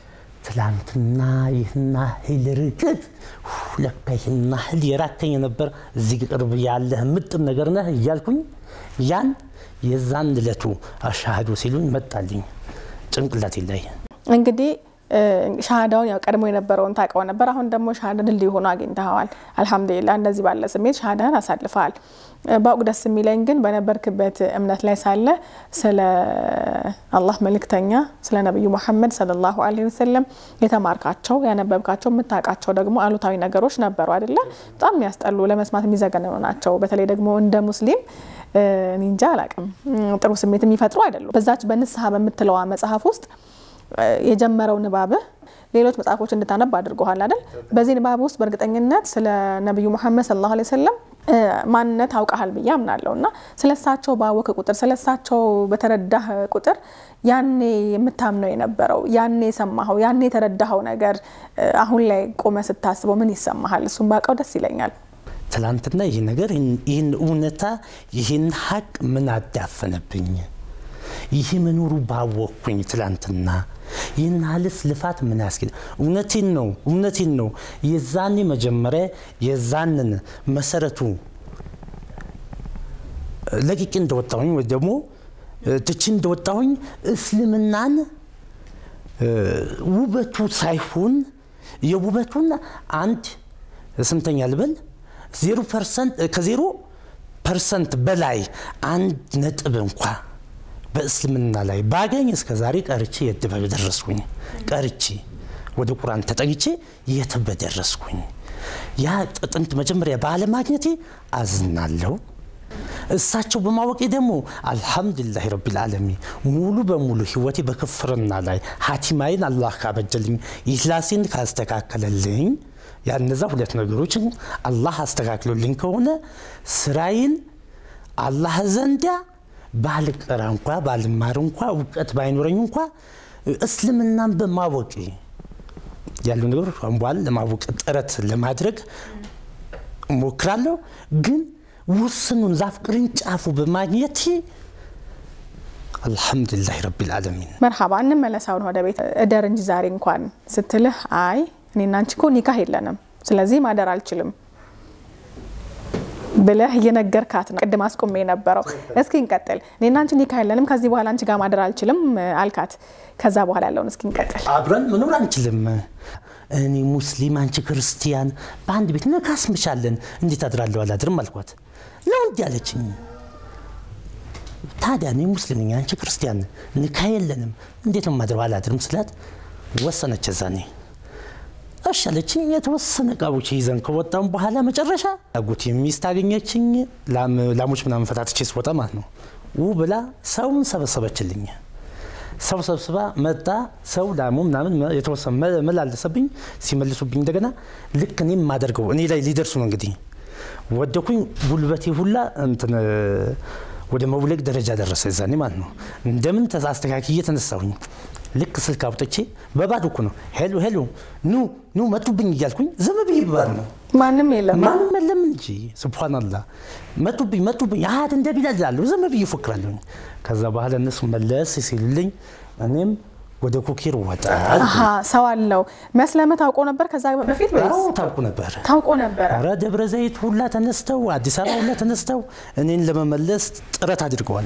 ትላንትና ይህና ህል ርቀት ለካ ይህና ህል የራከኝ ነበር እዚህ ቅርብ ያለህ ምጥም ነገር ነህ እያልኩኝ ያን የዛን እለቱ አሻሃዱ ሲሉኝ መጣልኝ ጭንቅላቴ ላይ እንግዲህ ሻሃዳውን ያው ቀድሞ የነበረውን ታውቀው ነበር። አሁን ደግሞ ሻሃዳ ድልድይ ሆኖ አግኝተኸዋል። አልሐምዱሊላ እንደዚህ ባለ ስሜት ሻሃዳን አሳልፈሃል። በአውቅ ደስ የሚለኝ ግን በነበርክበት እምነት ላይ ሳለ ስለ አላህ መልእክተኛ ስለ ነቢዩ ሙሐመድ ሰለላሁ ዐለይሂ ወሰለም የተማርካቸው ያነበብካቸው የምታውቃቸው ደግሞ አሉታዊ ነገሮች ነበሩ አይደለ? በጣም የሚያስጠሉ ለመስማት የሚዘገንኑ ናቸው። በተለይ ደግሞ እንደ ሙስሊም ኒንጃ አላቅም ጥሩ ስሜት የሚፈጥሩ አይደሉም። በዛች በንስሐ በምትለዋ መጽሐፍ ውስጥ የጀመረው ንባብህ ሌሎች መጽሐፎች እንድታነብ አድርጎሃል አይደል? በዚህ ንባብ ውስጥ በእርግጠኝነት ስለ ነቢዩ ሙሐመድ ሰለላሁ ዐለይሂ ወሰለም ማንነት አውቀሃል ብዬ አምናለሁ እና ስለ እሳቸው ባወክ ቁጥር ስለ እሳቸው በተረዳህ ቁጥር ያኔ የምታምነው የነበረው ያኔ የሰማኸው ያኔ የተረዳኸው ነገር አሁን ላይ ቆመ ስታስበው ምን ይሰማሃል? እሱም ባውቀው ደስ ይለኛል። ትላንትና ይህ ነገር ይህን እውነታ ይህን ሀቅ ምን አዳፈነብኝ? ይህ መኖሩ ባወቅኩኝ ትላንትና ይህን ሀልስ ልፋት ምን ያስኬድ? እውነቴን ነው እውነቴን ነው። የዛኔ መጀመሪያ የዛንን መሰረቱ ለቅቄ እንደወጣሁኝ ወይ ደግሞ ትቼ እንደወጣሁኝ እስልምናን ውበቱ ሳይሆን የውበቱን አንድ ስንተኛ ልበል ዜሮ ፐርሰንት ከዜሮ ፐርሰንት በላይ አንድ ነጥብ እንኳ በእስልምና ላይ ባገኝ እስከ ዛሬ ቀርቼ የት በደረስኩኝ ቀርቼ ወደ ቁርአን ተጠግቼ የት በደረስኩኝ። ያ ጥንት መጀመሪያ ባለማግኘቴ አዝናለሁ። እሳቸው በማወቄ ደግሞ አልሐምዱሊላህ ረቢል ዓለሚን ሙሉ በሙሉ ህይወቴ በክፍርና ላይ ሀቲማይን አላህ ካበጀልኝ ኢህላሴን ካስተካከለልኝ ያነዛ ሁለት ነገሮችን አላህ አስተካክሎልኝ ከሆነ ስራዬን አላህ ዘንዳ ባልቀራ እንኳ ባልማር እንኳ እውቀት ባይኖረኝ እንኳ እስልምናን በማወቅ ያሉ ነገሮች በኋላ ለማወቅ ጥረት ለማድረግ እሞክራለሁ። ግን ውስኑን ዛፍ ቅርንጫፉ በማግኘት አልሐምዱሊላህ ረቢል ዓለሚን። መርሃባ እንመለስ አሁን ወደ ቤት እደር እንጂ ዛሬ እንኳን ስትልህ አይ እኔና አንቺ እኮ ኒካህ የለንም ስለዚህ ማደር አልችልም ብለህ እየነገርካት ነው። ቅድም አስቆሜ የነበረው እስኪ እንቀጥል። እኔና አንቺ ኒካህ የለንም ከዚህ በኋላ አንቺ ጋር ማደር አልችልም አልካት። ከዛ በኋላ ያለውን እስኪ እንቀጥል። አብረን መኖር አንችልም። እኔ ሙስሊም፣ አንቺ ክርስቲያን፣ በአንድ ቤት ነካስምሻለን። እንዴት አድራለሁ አላድርም አልኳት። ነው እንዲህ አለችኝ። ታዲያ እኔ ሙስሊም ነኝ፣ አንቺ ክርስቲያን፣ ኒካህ የለንም፣ እንዴት ነው ማድረው አላድርም ስላት ወሰነች። ዛኔ እሺ አለችኝ። የተወሰነ እቃዎች ይዘን ከወጣም በኋላ መጨረሻ አጎቴ ሚስት አገኘችኝ። ላም- ላሞች ምናምን ፈታትቼ ስወጣ ማለት ነው ው ብላ ሰውን ሰበሰበችልኝ። ሰው ሰብስባ መጣ። ሰው ላሙ ምናምን መ- የተወሰነ መ- መላለሰብኝ። ሲመልሱብኝ እንደገና ልክ እኔም የማደርገው እኔ ላይ ሊደርሱ ነው እንግዲህ ወደኩኝ። ጉልበቴ ሁላ እንትን እ፣ ወደ መውለቅ ደረጃ ደረሰ። እዛኔ ማለት ነው እንደምን ተዛ አስተካክዬ ተነሳሁኝ። ልክ ስልክ አውጥቼ በባዶ እኮ ነው ሄሎ ሄሎ ኑ ኑ መጡብኝ እያልኩኝ ዝም ብዬ በባዶ ነው ማንም የለም። ማንም የለም እንጂ ስብሓንላህ መጡብኝ መጡብኝ አሀድ እንደ ቢላል እላለሁ ዝም ብዬ እፎክራለሁኝ ከዛ በኋላ እነሱ መለስ ሲሉልኝ እኔም ወደ ኩኪር ወጣ አሀ ሰው አለው መስለመ ታውቆ ነበር ከዛ በፊት ወይስ አዎ ታውቁ ነበር ታውቆ ነበረ? ኧረ ደብረ ዘይት ሁላ ተነስተው አዲስ አበባ ሁላ ተነስተው እኔን ለመመለስ ጥረት አድርገዋል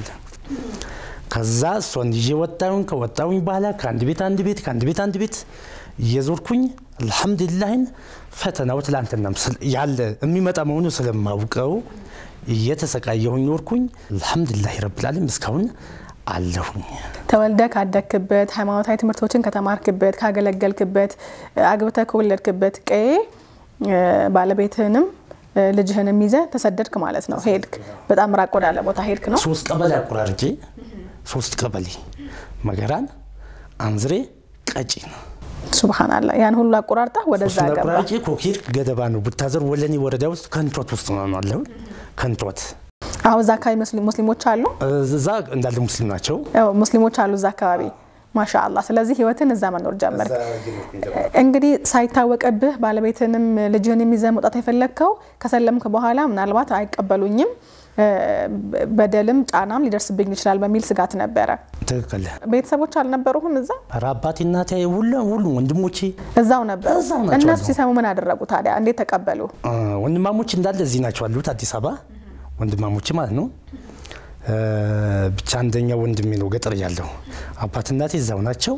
ከዛ እሷን ይዤ ወጣሁኝ ከወጣሁኝ በኋላ ከአንድ ቤት አንድ ቤት ከአንድ ቤት አንድ ቤት እየዞርኩኝ አልሐምዱሊላህን ፈተናው ትላንትናም ስል- ያለ የሚመጣ መሆኑ ስለማውቀው እየተሰቃየሁኝ ኖርኩኝ አልሐምዱሊላህ ረብልዓለም እስካሁን አለሁኝ ተወልደ ካደግክበት ሃይማኖታዊ ትምህርቶችን ከተማርክበት ካገለገልክበት አግብተህ ከወለድክበት ቀዬ እ፣ ባለቤትህንም እ፣ ልጅህንም ይዘህ ተሰደድክ ማለት ነው። ሄድክ። በጣም ራቅ ወዳለ ቦታ ሄድክ ነው። ሶስት ቀበሌ አቆራርጬ ሶስት ቀበሌ መገራን አንዝሬ ቀጪ ነው ሱብሃናላ ያን ሁሉ አቆራርጠህ ወደዛ ሶስቱን ገባ። አቆራርጬ ኮኪር ገደባ ነው ቡታዘር ወለኔ ወረዳ ውስጥ ከንቶት ውስጥ ነው ያለው ከንቶት አሁን እዛ አካባቢ ሙስሊም- ሙስሊሞች አሉ እዛ እንዳለ ሙስሊም ናቸው ያው ሙስሊሞች አሉ እዛ አካባቢ ማሻአላህ። ስለዚህ ህይወትን እዛ መኖር ጀመርክ። እንግዲህ ሳይታወቅብህ ባለቤትንም ልጅህንም ይዘህ መውጣት የፈለግከው ከሰለምክ በኋላ ምናልባት አይቀበሉኝም እ፣ በደልም ጫናም ሊደርስብኝ ይችላል በሚል ስጋት ነበረ። ትክክል ቤተሰቦች አልነበሩህም እዛ? ኧረ አባቴ እናቴ ሁሉ ሁሉ ወንድሞቼ እዛው ነበሩ። እዛው ናቸው እነሱ አሉ። ሲሰሙ ምን አደረጉ ታዲያ? እንዴት ተቀበሉ? እ፣ ወንድማሞች እንዳለ እዚህ ናቸው አሉት አዲስ አበባ ወንድማሞች ማለት ነው እ፣ ብቻ አንደኛው ወንድሜ ነው ገጠር ያለው አባት እናቴ እዛው ናቸው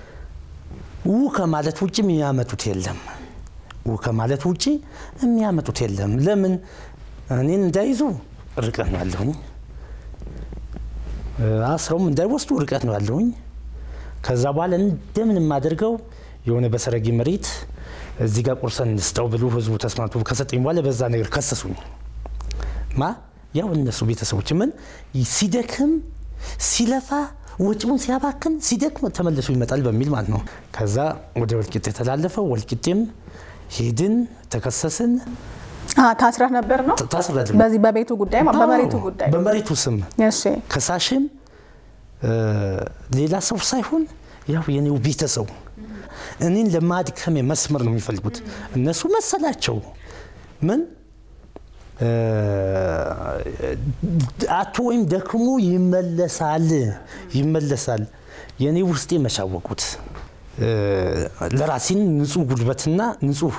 ው ከማለት ውጭ የሚያመጡት የለም ው ከማለት ውጭ የሚያመጡት የለም ለምን እኔን እንዳይዙ ርቀት ነው ያለሁኝ እ፣ አስረውም እንዳይወስዱ ርቀት ነው ያለሁኝ ከዛ በኋላ እንደምን የማደርገው የሆነ በሰረጊ መሬት እዚህ ጋር ቁርሰን እንስጠው ብሎ ህዝቡ ተስማምቶ ከሰጠኝ በኋላ በዛ ነገር ከሰሱኝ። ማ ያው እነሱ ቤተሰቦች ምን ሲደክም ሲለፋ ወጪውን ሲያባክን ሲደክም ተመልሶ ይመጣል በሚል ማለት ነው። ከዛ ወደ ወልቂጤ የተላለፈው ወልቂጤም ሄድን፣ ተከሰስን፣ አ፣ ታስረህ ነበር ነው ታስረድን። በዚህ በቤቱ ጉዳይ ማ- በመሬቱ ጉዳይ በመሬቱ ስም እሺ ከሳሽም እ፣ ሌላ ሰው ሳይሆን ያው የኔው ቤተሰቡ እኔን ለማድከም መስመር ነው የሚፈልጉት። እነሱ መሰላቸው ምን እ፣ አቶ ወይም ደክሞ ይመለሳል ይመለሳል። የኔ ውስጤ መሻወቁት እ፣ ለራሴን ንጹህ ጉልበትና ንጹህ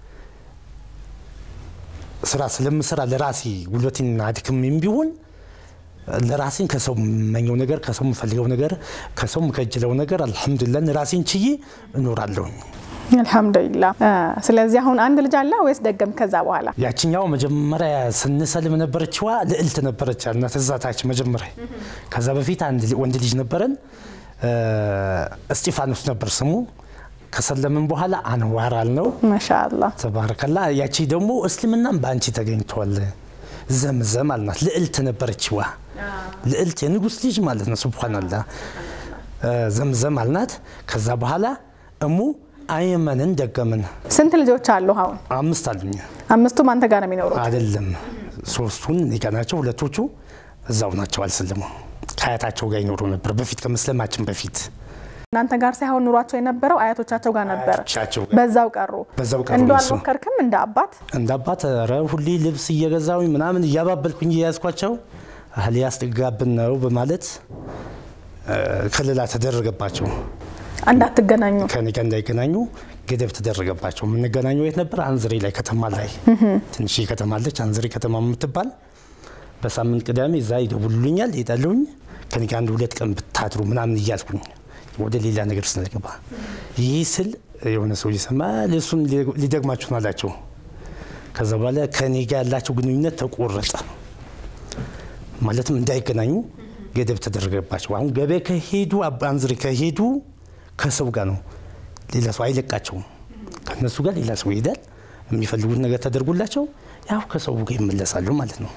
ስራ ስለምሰራ ለራሴ ጉልበቴን አድክሜም ቢሆን ለራሴን ከሰው የምመኘው ነገር ከሰው የምፈልገው ነገር ከሰው የምከጅለው ነገር አልሐምዱሊላህ ራሴን ችዬ እኖራለሁኝ። አልሐምዱሊላህ። አ፣ ስለዚህ አሁን አንድ ልጅ አለ ወይስ ደገም? ከዛ በኋላ ያችኛው መጀመሪያ ስንሰልም ነበረችዋ ልዕልት ነበረች ያልናት እዛ ታች መጀመሪያ። ከዛ በፊት አንድ ል- ወንድ ልጅ ነበረን እ፣ እስጢፋኖስ ነበር ስሙ። ከሰለምን በኋላ አንዋር አልነው። ማሻአላህ ተባረከላ። ያቺ ደግሞ እስልምናም በአንቺ ተገኝቷል ዘምዘም አልናት። ልዕልት ነበረችዋ ልዕልት የንጉስ ልጅ ማለት ነው። ሱብሃነላህ እ፣ ዘምዘም አልናት። ከዛ በኋላ እሙ አይመንን ደገምን። ስንት ልጆች አሉ አሁን? አምስት አሉኝ አምስቱም አንተ ጋር ነው የሚኖሩት? አይደለም ሶስቱን እኔ ጋ ናቸው። ሁለቶቹ እዛው ናቸው አልሰለሙ። ከአያታቸው ጋር ይኖሩ ነበር በፊት ከመስለማችን በፊት እናንተ ጋር ሳይሆን ኑሯቸው የነበረው አያቶቻቸው ጋር ነበር። አያቶቻቸው ጋር። በዛው ቀሩ። በዛው ቀሩ እንደው እነሱ። አልሞከርክም እንደ አባት? እንደ አባት ኧረ ሁሌ ልብስ እየገዛሁኝ ምናምን እያባበልኩኝ እየያዝኳቸው እህል ያስጠጋብን ነው በማለት እ፣ ከለላ ተደረገባቸው። እንዳትገናኙ ከኔ ጋር እንዳይገናኙ ገደብ ተደረገባቸው። የምንገናኘው የት ነበር? አንዝሬ ላይ ከተማ ላይ ትንሽ ከተማ አለች፣ አንዝሬ ከተማ የምትባል በሳምንት ቅዳሜ እዛ ይደውሉልኛል፣ ይሄዳለሁኝ ከኔ ጋር አንድ ሁለት ቀን ብታድሩ ምናምን እያልኩኝ ወደ ሌላ ነገር ስንገባ ይህ ስል የሆነ ሰው እየሰማ እሱን ሊደግማችሁ ነው አላቸው። ከዛ በኋላ ከኔ ጋር ያላቸው ግንኙነት ተቆረጠ። ማለትም እንዳይገናኙ ገደብ ተደረገባቸው። አሁን ገበያ ከሄዱ አባ አንዝሬ ከሄዱ ከሰው ጋር ነው፣ ሌላ ሰው አይለቃቸውም። ከኔ እነሱ ጋር ሌላ ሰው ይሄዳል። የሚፈልጉት ነገር ተደርጎላቸው ያው ከሰው ጋር ይመለሳሉ ማለት ነው።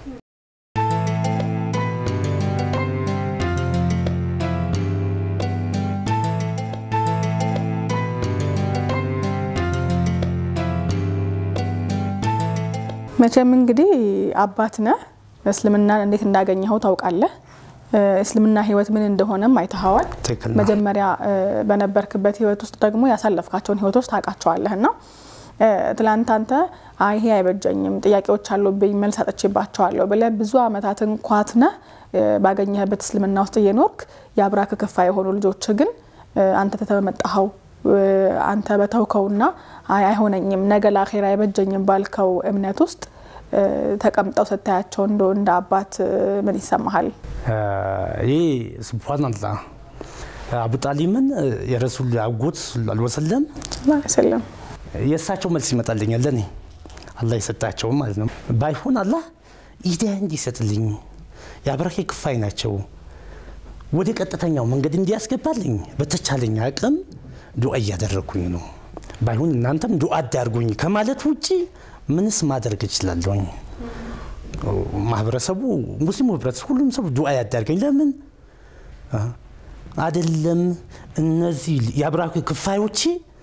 መቼም እንግዲህ አባት ነህ። እስልምናን እንዴት እንዳገኘኸው ታውቃለህ። እስልምና ህይወት ምን እንደሆነም አይተኸዋል። ትክክል ነው። መጀመሪያ በነበርክበት ህይወት ውስጥ ደግሞ ያሳለፍካቸውን ህይወቶች ታውቃቸዋለህ እና ትላንት አንተ አይ ይሄ አይበጀኝም፣ ጥያቄዎች አሉብኝ፣ መልስ አጥቼባቸዋለሁ ብለህ ብዙ አመታትን ኳትነህ ባገኘህበት እስልምና ውስጥ እየኖርክ የአብራክ ክፋይ የሆኑ ልጆች ግን አንተ ተተመጣኸው አንተ በተውከውና አይ አይሆነኝም፣ ነገ ለአኼራ አይበጀኝም ባልከው እምነት ውስጥ ተቀምጠው ስታያቸው እንደ እንደ አባት ምን ይሰማሃል? ይህ ስብሓንላህ አቡ ጣሊምን የረሱል አጎት አልወሰለም ስለም የእሳቸው መልስ ይመጣልኛል ለእኔ አላህ የሰጣቸውም ማለት ነው። ባይሆን አላህ ኢዲያ እንዲሰጥልኝ የአብራኬ ክፋይ ናቸው ወደ ቀጥተኛው መንገድ እንዲያስገባልኝ በተቻለኝ አቅም ዱዓ እያደረግኩኝ ነው። ባይሆን እናንተም ዱዓ አዳርጉኝ ከማለት ውጭ ምንስ ማድረግ እችላለሁኝ? ማህበረሰቡ ሙስሊሙ ህብረተሰብ ሁሉም ሰው ዱዓ ያዳርገኝ። ለምን አይደለም እነዚህ የአብራኬ ክፋዮቼ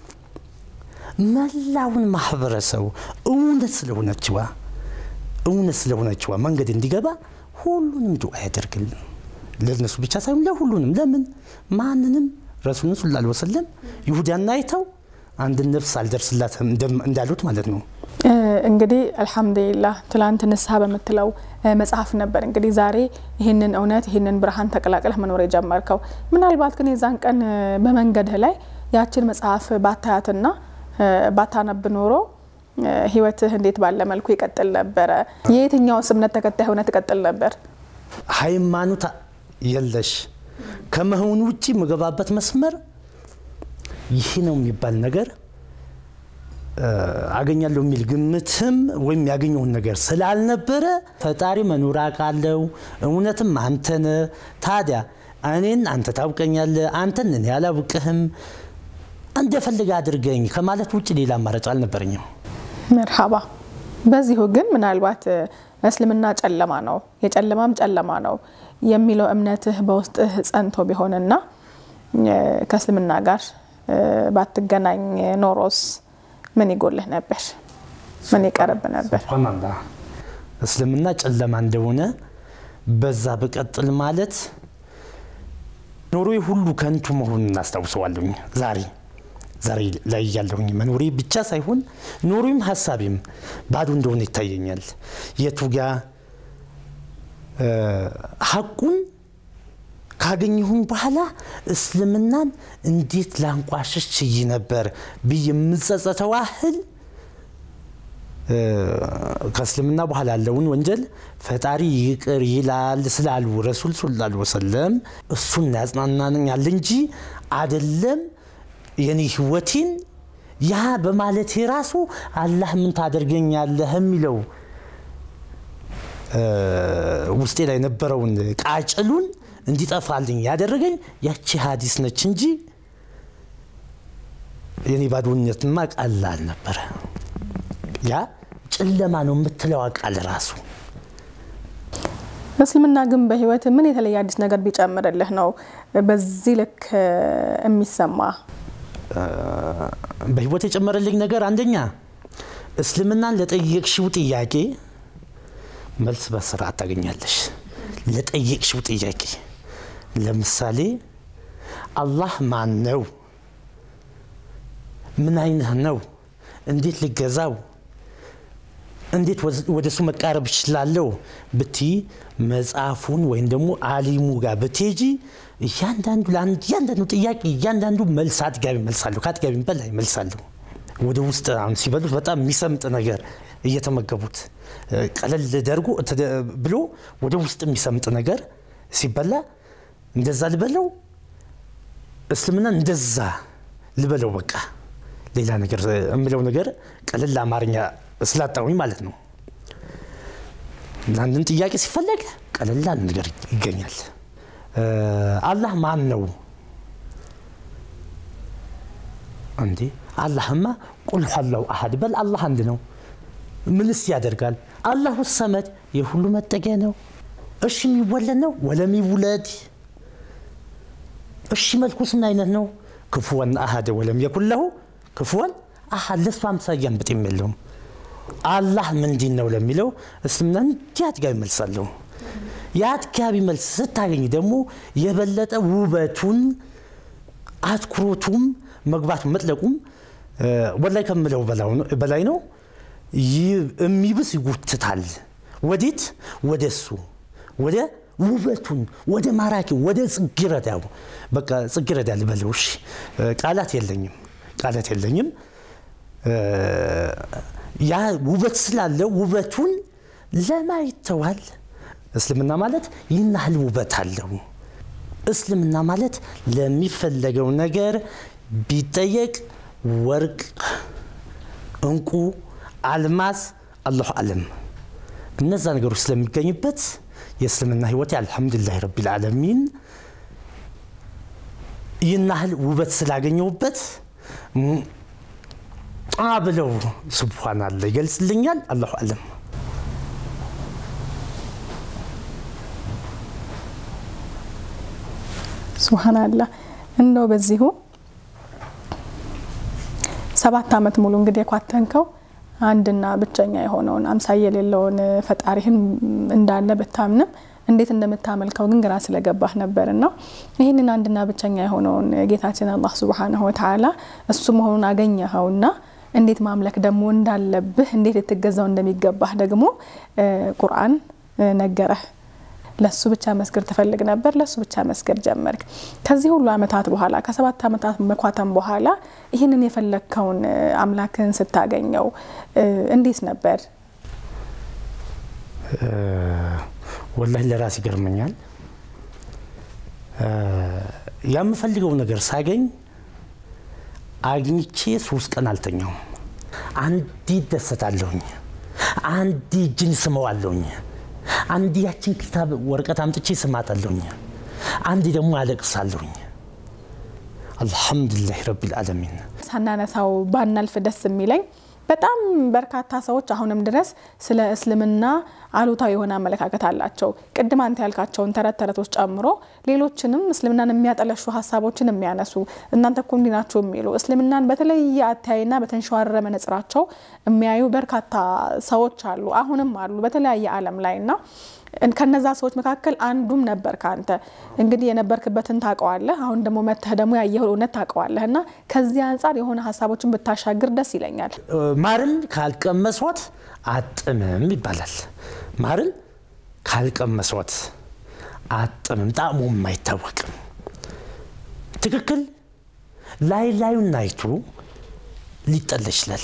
መላውን ማህበረሰቡ እውነት ስለሆነችዋ እውነት ስለሆነችዋ መንገድ እንዲገባ ሁሉንም ዱዓ ያደርግልን። ለነሱ ብቻ ሳይሆን ለሁሉንም። ለምን ማንንም ረሱልን ስላ ላ ወሰለም ይሁዳና አይተው አንድን ነፍስ አልደርስላትም እንዳሉት ማለት ነው። እንግዲህ አልሐምዱሊላህ ትላንት ንስሐ በምትለው መጽሐፍ ነበር እንግዲህ ዛሬ ይህንን እውነት ይህንን ብርሃን ተቀላቅለህ መኖር የጀመርከው። ምናልባት ግን የዛን ቀን በመንገድህ ላይ ያችን መጽሐፍ ባታያትና ባታነብ ኖሮ ህይወትህ እንዴት ባለ መልኩ ይቀጥል ነበረ? የየትኛውስ እምነት ተከታይ ሆነ ትቀጥል ነበር? ሃይማኖት የለሽ ከመሆኑ ውጭ የምገባበት መስመር ይህ ነው የሚባል ነገር አገኛለሁ የሚል ግምትም ወይም ያገኘውን ነገር ስላልነበረ ፈጣሪ መኖር አውቃለሁ፣ እውነትም አንተነ ታዲያ እኔን አንተ ታውቀኛለህ፣ አንተን እኔ አላውቅህም እንደፈልግ አድርገኝ ከማለት ውጭ ሌላ አማራጭ አልነበረኝም። መርሃባ። በዚሁ ግን ምናልባት እስልምና ጨለማ ነው የጨለማም ጨለማ ነው የሚለው እምነትህ በውስጥህ ጸንቶ ቢሆንና ከእስልምና ጋር ባትገናኝ ኖሮስ ምን ይጎልህ ነበር? ምን ይቀርብ ነበር? ሱብሃነላህ እስልምና ጨለማ እንደሆነ በዛ ብቀጥል ማለት ኖሮዬ ሁሉ ከንቱ መሆኑን እናስታውሰዋለሁኝ ዛሬ ዛሬ ላይ ያለሁኝ መኖሬ ብቻ ሳይሆን ኖሮም ሀሳቤም ባዶ እንደሆነ ይታየኛል። የቱ ጋ ሀቁን ካገኘሁኝ በኋላ እስልምናን እንዴት ላንቋሸሽ ችዬ ነበር ብዬ የምጸጸተው ያህል ከእስልምና በኋላ ያለውን ወንጀል ፈጣሪ ይቅር ይላል ስላሉ ረሱል ሰለላሁ ዐለይሂ ወሰለም እሱን ያጽናናኛል እንጂ አደለም የኔ ህይወቴን ያ በማለት ራሱ አላህ ምን ታደርገኛለህ የሚለው ውስጤ ላይ የነበረውን ቃጭሉን እንዲጠፋልኝ ያደረገኝ ያቺ ሀዲስ ነች እንጂ የኔ ባዶነትማ ቀላል ነበረ። ያ ጨለማ ነው የምትለው ቃል ራሱ እስልምና ግን በህይወት ምን የተለየ አዲስ ነገር ቢጨምርልህ ነው በዚህ ልክ የሚሰማ? በህይወት የጨመረልኝ ነገር አንደኛ እስልምናን ለጠየቅሽው ጥያቄ መልስ በስርዓት ታገኛለሽ። ለጠየቅሽው ጥያቄ ለምሳሌ አላህ ማን ነው? ምን አይነት ነው? እንዴት ልገዛው? እንዴት ወደ እሱ መቃረብ እችላለሁ ብቲ መጽሐፉን ወይም ደግሞ አሊሙ ጋር ብትሄጂ እያንዳንዱ እያንዳንዱ ጥያቄ እያንዳንዱ መልስ አጥጋቢ መልሳለሁ፣ ከአጥጋቢ በላይ መልሳለሁ። ወደ ውስጥ አሁን ሲበሉት በጣም የሚሰምጥ ነገር እየተመገቡት ቀለል ደርጎ ብሎ ወደ ውስጥ የሚሰምጥ ነገር ሲበላ እንደዛ ልበለው፣ እስልምና እንደዛ ልበለው። በቃ ሌላ ነገር የምለው ነገር ቀለል አማርኛ ስላጣሁኝ ማለት ነው። ለአንድን ጥያቄ ሲፈለግ ቀለል ያለ ነገር ይገኛል። አላህ ማን ነው? እንዴ አላህማ ቁል ኋላሁ አሐድ በል አላህ አንድ ነው። ምንስ ያደርጋል? አላሁ ሰመድ የሁሉ መጠጊያ ነው። እሺ የሚወለድ ነው ወለም ይውለድ። እሺ መልኩስ ምን አይነት ነው? ክፉወን አሐደ ወለም የኩን ለሁ ክፉወን አሐድ ለሱ አምሳያን ብጤም የለውም። አላህ ምንድን ነው ለሚለው እስልምና እንዲህ አጥጋቢ መልስ አለው። የአጥጋቢ መልስ ስታገኝ ደግሞ የበለጠ ውበቱን አትኩሮቱም መግባቱን መጥለቁም ወላይ ከምለው በላይ ነው። የሚብስ ይጎትታል። ወዴት? ወደ እሱ ወደ ውበቱን ወደ ማራኪ ወደ ጽጌረዳው በቃ ጽጌረዳ ልበለው። እሺ ቃላት የለኝም፣ ቃላት የለኝም። ያ ውበት ስላለው ውበቱን ለማይተዋል። እስልምና ማለት ይህን ያህል ውበት አለው። እስልምና ማለት ለሚፈለገው ነገር ቢጠየቅ ወርቅ፣ እንቁ፣ አልማዝ አላሁ አለም እነዛ ነገሮች ስለሚገኙበት የእስልምና ህይወት አልሐምዱሊላህ ረቢል ዓለሚን ይህን ያህል ውበት ስላገኘሁበት አ ብለው ስብሓን አለ ይገልጽልኛል። አላሁ አለም ሱብሃናላህ እንደው በዚሁ ሰባት ዓመት ሙሉ እንግዲህ የኳተንከው አንድና ብቸኛ የሆነውን አምሳያ የሌለውን ፈጣሪህን እንዳለ ብታምንም እንዴት እንደምታመልከው ግን ግራ ስለገባህ ነበርና ይህንን አንድና ብቸኛ የሆነውን ጌታችን አላህ ሱብሓነሁ ወተዓላ እሱ መሆኑን አገኘኸውና እንዴት ማምለክ ደግሞ እንዳለብህ እንዴት ልትገዛው እንደሚገባህ ደግሞ ቁርአን ነገረህ። ለሱ ብቻ መስገድ ትፈልግ ነበር፣ ለሱ ብቻ መስገድ ጀመርክ። ከዚህ ሁሉ ዓመታት በኋላ ከሰባት ዓመታት መኳተም በኋላ ይህንን የፈለግከውን አምላክን ስታገኘው እንዴት ነበር? ወላሂ ለራስ ይገርመኛል። የምፈልገው ነገር ሳገኝ አግኝቼ ሶስት ቀን አልተኛውም። አንዲ ደሰታለሁኝ፣ አንዲ እጅን ስመዋለሁኝ፣ አንዲ ያችን ክታብ ወረቀት አምጥቼ ስማታለሁኝ፣ አንዲ ደግሞ አለቅሳለሁኝ። አልሐምዱሊላህ ረቢል ዓለሚን። ሳናነሳው ባናልፍ ደስ የሚለኝ በጣም በርካታ ሰዎች አሁንም ድረስ ስለ እስልምና አሉታዊ የሆነ አመለካከት አላቸው። ቅድም አንተ ያልካቸውን ተረት ተረቶች ጨምሮ ሌሎችንም እስልምናን የሚያጠለሹ ሀሳቦችን የሚያነሱ እናንተ እኮ እንዲህ ናችሁ የሚሉ እስልምናን በተለየ አተያይና በተንሸዋረረ መነጽራቸው የሚያዩ በርካታ ሰዎች አሉ፣ አሁንም አሉ በተለያየ ዓለም ላይ እና ከነዛ ሰዎች መካከል አንዱም ነበር ከአንተ እንግዲህ የነበርክበትን ታውቀዋለህ። አሁን ደግሞ መተህ ደግሞ ያየኸው እውነት ታውቀዋለህ እና ከዚህ አንጻር የሆነ ሀሳቦችን ብታሻግር ደስ ይለኛል። ማርን ካልቀመሷት አጥምም ይባላል። ማርን ካልቀመሷት አጥምም፣ ጣዕሙም አይታወቅም። ትክክል ላይ ላዩን አይቶ ሊጠላ ይችላል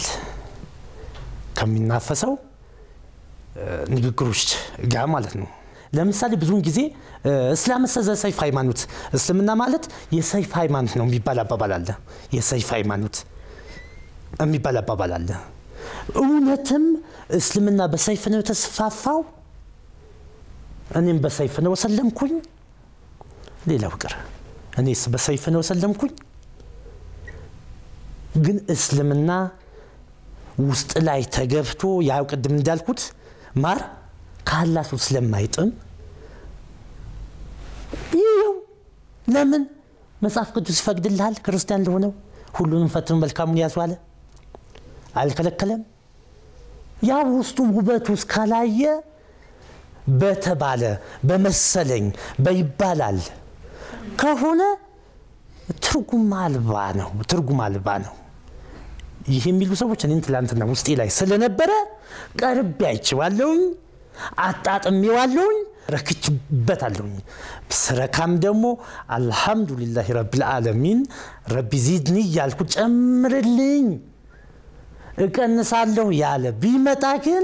ከሚናፈሰው ንግግሮች ጋር ማለት ነው። ለምሳሌ ብዙውን ጊዜ እስላም ሰዘ ሰይፍ ሃይማኖት፣ እስልምና ማለት የሰይፍ ሃይማኖት ነው የሚባል አባባል አለ። የሰይፍ ሃይማኖት የሚባል አባባል አለ። እውነትም እስልምና በሰይፍ ነው የተስፋፋው? እኔም በሰይፍ ነው ሰለምኩኝ? ሌላው ቅር እኔስ በሰይፍ ነው ሰለምኩኝ? ግን እስልምና ውስጥ ላይ ተገብቶ ያው ቅድም እንዳልኩት ማር ካላሱ ስለማይጥም ይኸው ለምን መጽሐፍ ቅዱስ ይፈቅድልሃል ክርስቲያን ለሆነው ሁሉንም ፈትኑ መልካሙን ያዙ አለ አልከለከለም ያ ውስጡ ውበቱ እስካላየ በተባለ በመሰለኝ በይባላል ከሆነ ትርጉም አልባ ነው ትርጉም አልባ ነው ይህ የሚሉ ሰዎች እኔን ትላንትና ውስጤ ላይ ስለነበረ ቀርቤ አይቼዋለሁኝ፣ አጣጥሜዋለሁኝ፣ ረክችበታለሁኝ። ስረካም ደግሞ አልሐምዱሊላህ ረብል ዓለሚን ረቢ ዚድኒ እያልኩ ጨምርልኝ እቀንሳለሁ ያለ ቢመጣ ግን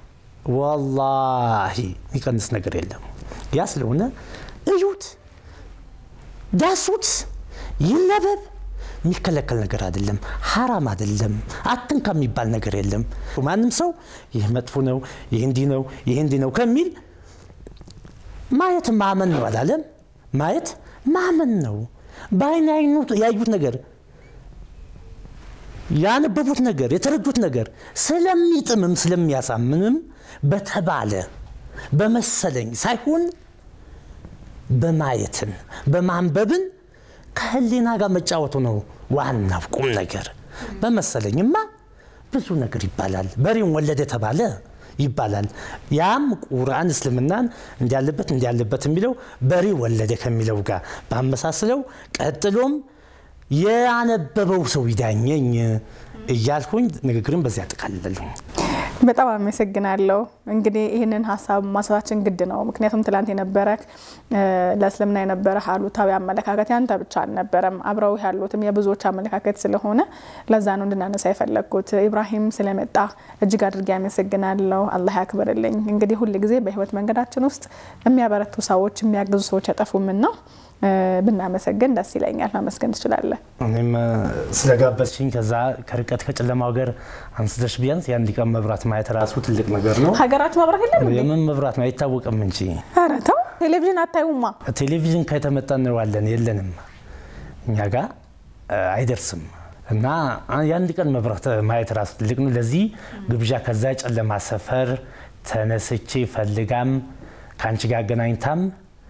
ወላሂ የሚቀንስ ነገር የለም። ያ ስለሆነ እዩት፣ ዳሱት፣ ይነበብ የሚከለከል ነገር አይደለም፣ ሀራም አይደለም፣ አትንካ የሚባል ነገር የለም። ማንም ሰው ይህ መጥፎ ነው፣ ይህ እንዲህ ነው፣ ይህ እንዲህ ነው ከሚል ማየት ማመን ነው አላለም። ማየት ማመን ነው። በአይን ያዩት ነገር ያነበቡት ነገር የተረዱት ነገር ስለሚጥምም ስለሚያሳምንም በተባለ በመሰለኝ ሳይሆን በማየትን በማንበብን ከህሊና ጋር መጫወቱ ነው ዋናው ቁም ነገር። በመሰለኝማ ብዙ ነገር ይባላል። በሬን ወለደ የተባለ ይባላል። ያም ቁርአን እስልምናን እንዲያለበት እንዲያለበት የሚለው በሬ ወለደ ከሚለው ጋር ባመሳስለው ቀጥሎም ያነበበው ሰው ይዳኘኝ እያልኩኝ ንግግርን በዚያ ያጠቃልላለሁ። በጣም አመሰግናለሁ። እንግዲህ ይህንን ሀሳብ ማንሳታችን ግድ ነው። ምክንያቱም ትላንት የነበረ ለእስልምና የነበረ አሉታዊ አመለካከት ያንተ ብቻ አልነበረም፣ አብረው ያሉትም የብዙዎች አመለካከት ስለሆነ ለዛ ነው እንድናነሳ የፈለግኩት። ኢብራሂም ስለመጣ እጅግ አድርጌ አመሰግናለሁ። አላህ ያክብርልኝ። እንግዲህ ሁል ጊዜ በህይወት መንገዳችን ውስጥ የሚያበረቱ ሰዎች፣ የሚያግዙ ሰዎች አይጠፉምና ብናመሰግን ደስ ይለኛል። ማመስገን ትችላለህ። እኔም ስለጋበዝሽኝ ከዛ ከርቀት ከጨለማ ሀገር አንስተሽ ቢያንስ የአንድ ቀን መብራት ማየት ራሱ ትልቅ ነገር ነው። ሀገራችሁ መብራት የለም እንዴ? የምን መብራት ነው አይታወቅም እንጂ ኧረ ተው፣ ቴሌቪዥን አታዩማ? ቴሌቪዥን ከተመጣ እንለዋለን የለንም፣ እኛ ጋር አይደርስም። እና የአንድ ቀን መብራት ማየት ራሱ ትልቅ ነው። ለዚህ ግብዣ ከዛ ጨለማ ሰፈር ተነስቼ ፈልጋም ከአንቺ ጋር አገናኝታም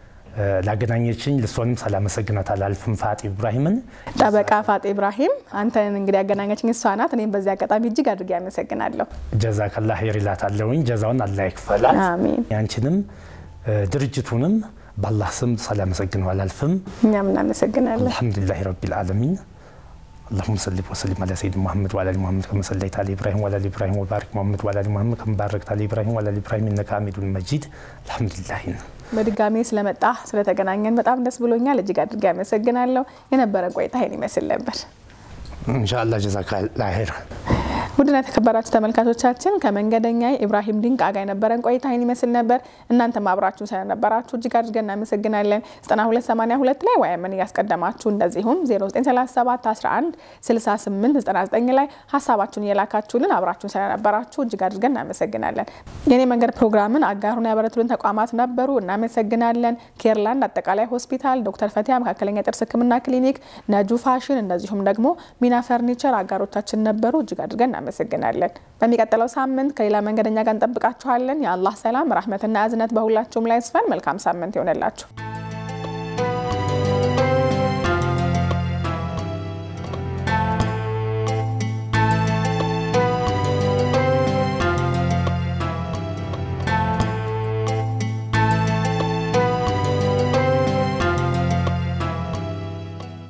ላገናኘችኝ ልሷንም ሳላመሰግናት አላልፍም። ፋጤ ኢብራሂምን ጠበቃ ፋጤ ኢብራሂም አንተን እንግዲህ ያገናኘችኝ እሷ ናት። እኔም በዚህ አጋጣሚ እጅግ አድርጌ አመሰግናለሁ። ጀዛ ከላ ሄር ይላታለሁኝ። ጀዛውን አላህ ይክፈላት። አሚን። ያንቺንም ድርጅቱንም በአላህ ስም ሳላመሰግነው አላልፍም። እኛም እናመሰግናለን። አልሐምዱሊላህ ረቢል ዓለሚን اللهم صل وسلم على سيدنا محمد وعلى ال محمد كما صليت على ابراهيم وعلى ال ابراهيم وبارك محمد وعلى ال محمد كما باركت على ابراهيم وعلى ال ابراهيم انك حميد مجيد الحمد لله በድጋሚ ስለመጣ ስለተገናኘን በጣም ደስ ብሎኛል። እጅግ አድርጌ አመሰግናለሁ። የነበረን ቆይታ ይህን ይመስል ነበር። ኢንሻአላህ ጀዛከላህ ኸይር። ውድና የተከበራችሁ ተመልካቾቻችን ከመንገደኛ ኢብራሂም ድንቃ ጋር የነበረን ቆይታ ይህን ይመስል ነበር። እናንተም አብራችሁን ስለነበራችሁ እጅግ አድርገን እናመሰግናለን። 9282 ላይ ወይምን እያስቀደማችሁ እንደዚሁም 0937 11 68 99 ላይ ሀሳባችሁን እየላካችሁልን አብራችሁን ስለነበራችሁ እጅግ አድርገን እናመሰግናለን። የኔ መንገድ ፕሮግራምን አጋሩን ያበረቱልን ተቋማት ነበሩ። እናመሰግናለን። ኬርላንድ አጠቃላይ ሆስፒታል፣ ዶክተር ፈቲያ መካከለኛ ጥርስ ሕክምና ክሊኒክ፣ ነጁ ፋሽን እንደዚሁም ደግሞ ሚና ፈርኒቸር አጋሮቻችን ነበሩ። እጅግ አድርገን እናመሰግናለን። በሚቀጥለው ሳምንት ከሌላ መንገደኛ ጋር እንጠብቃችኋለን። የአላህ ሰላም ረህመትና እዝነት በሁላችሁም ላይ ይስፈን። መልካም ሳምንት ይሆንላችሁ።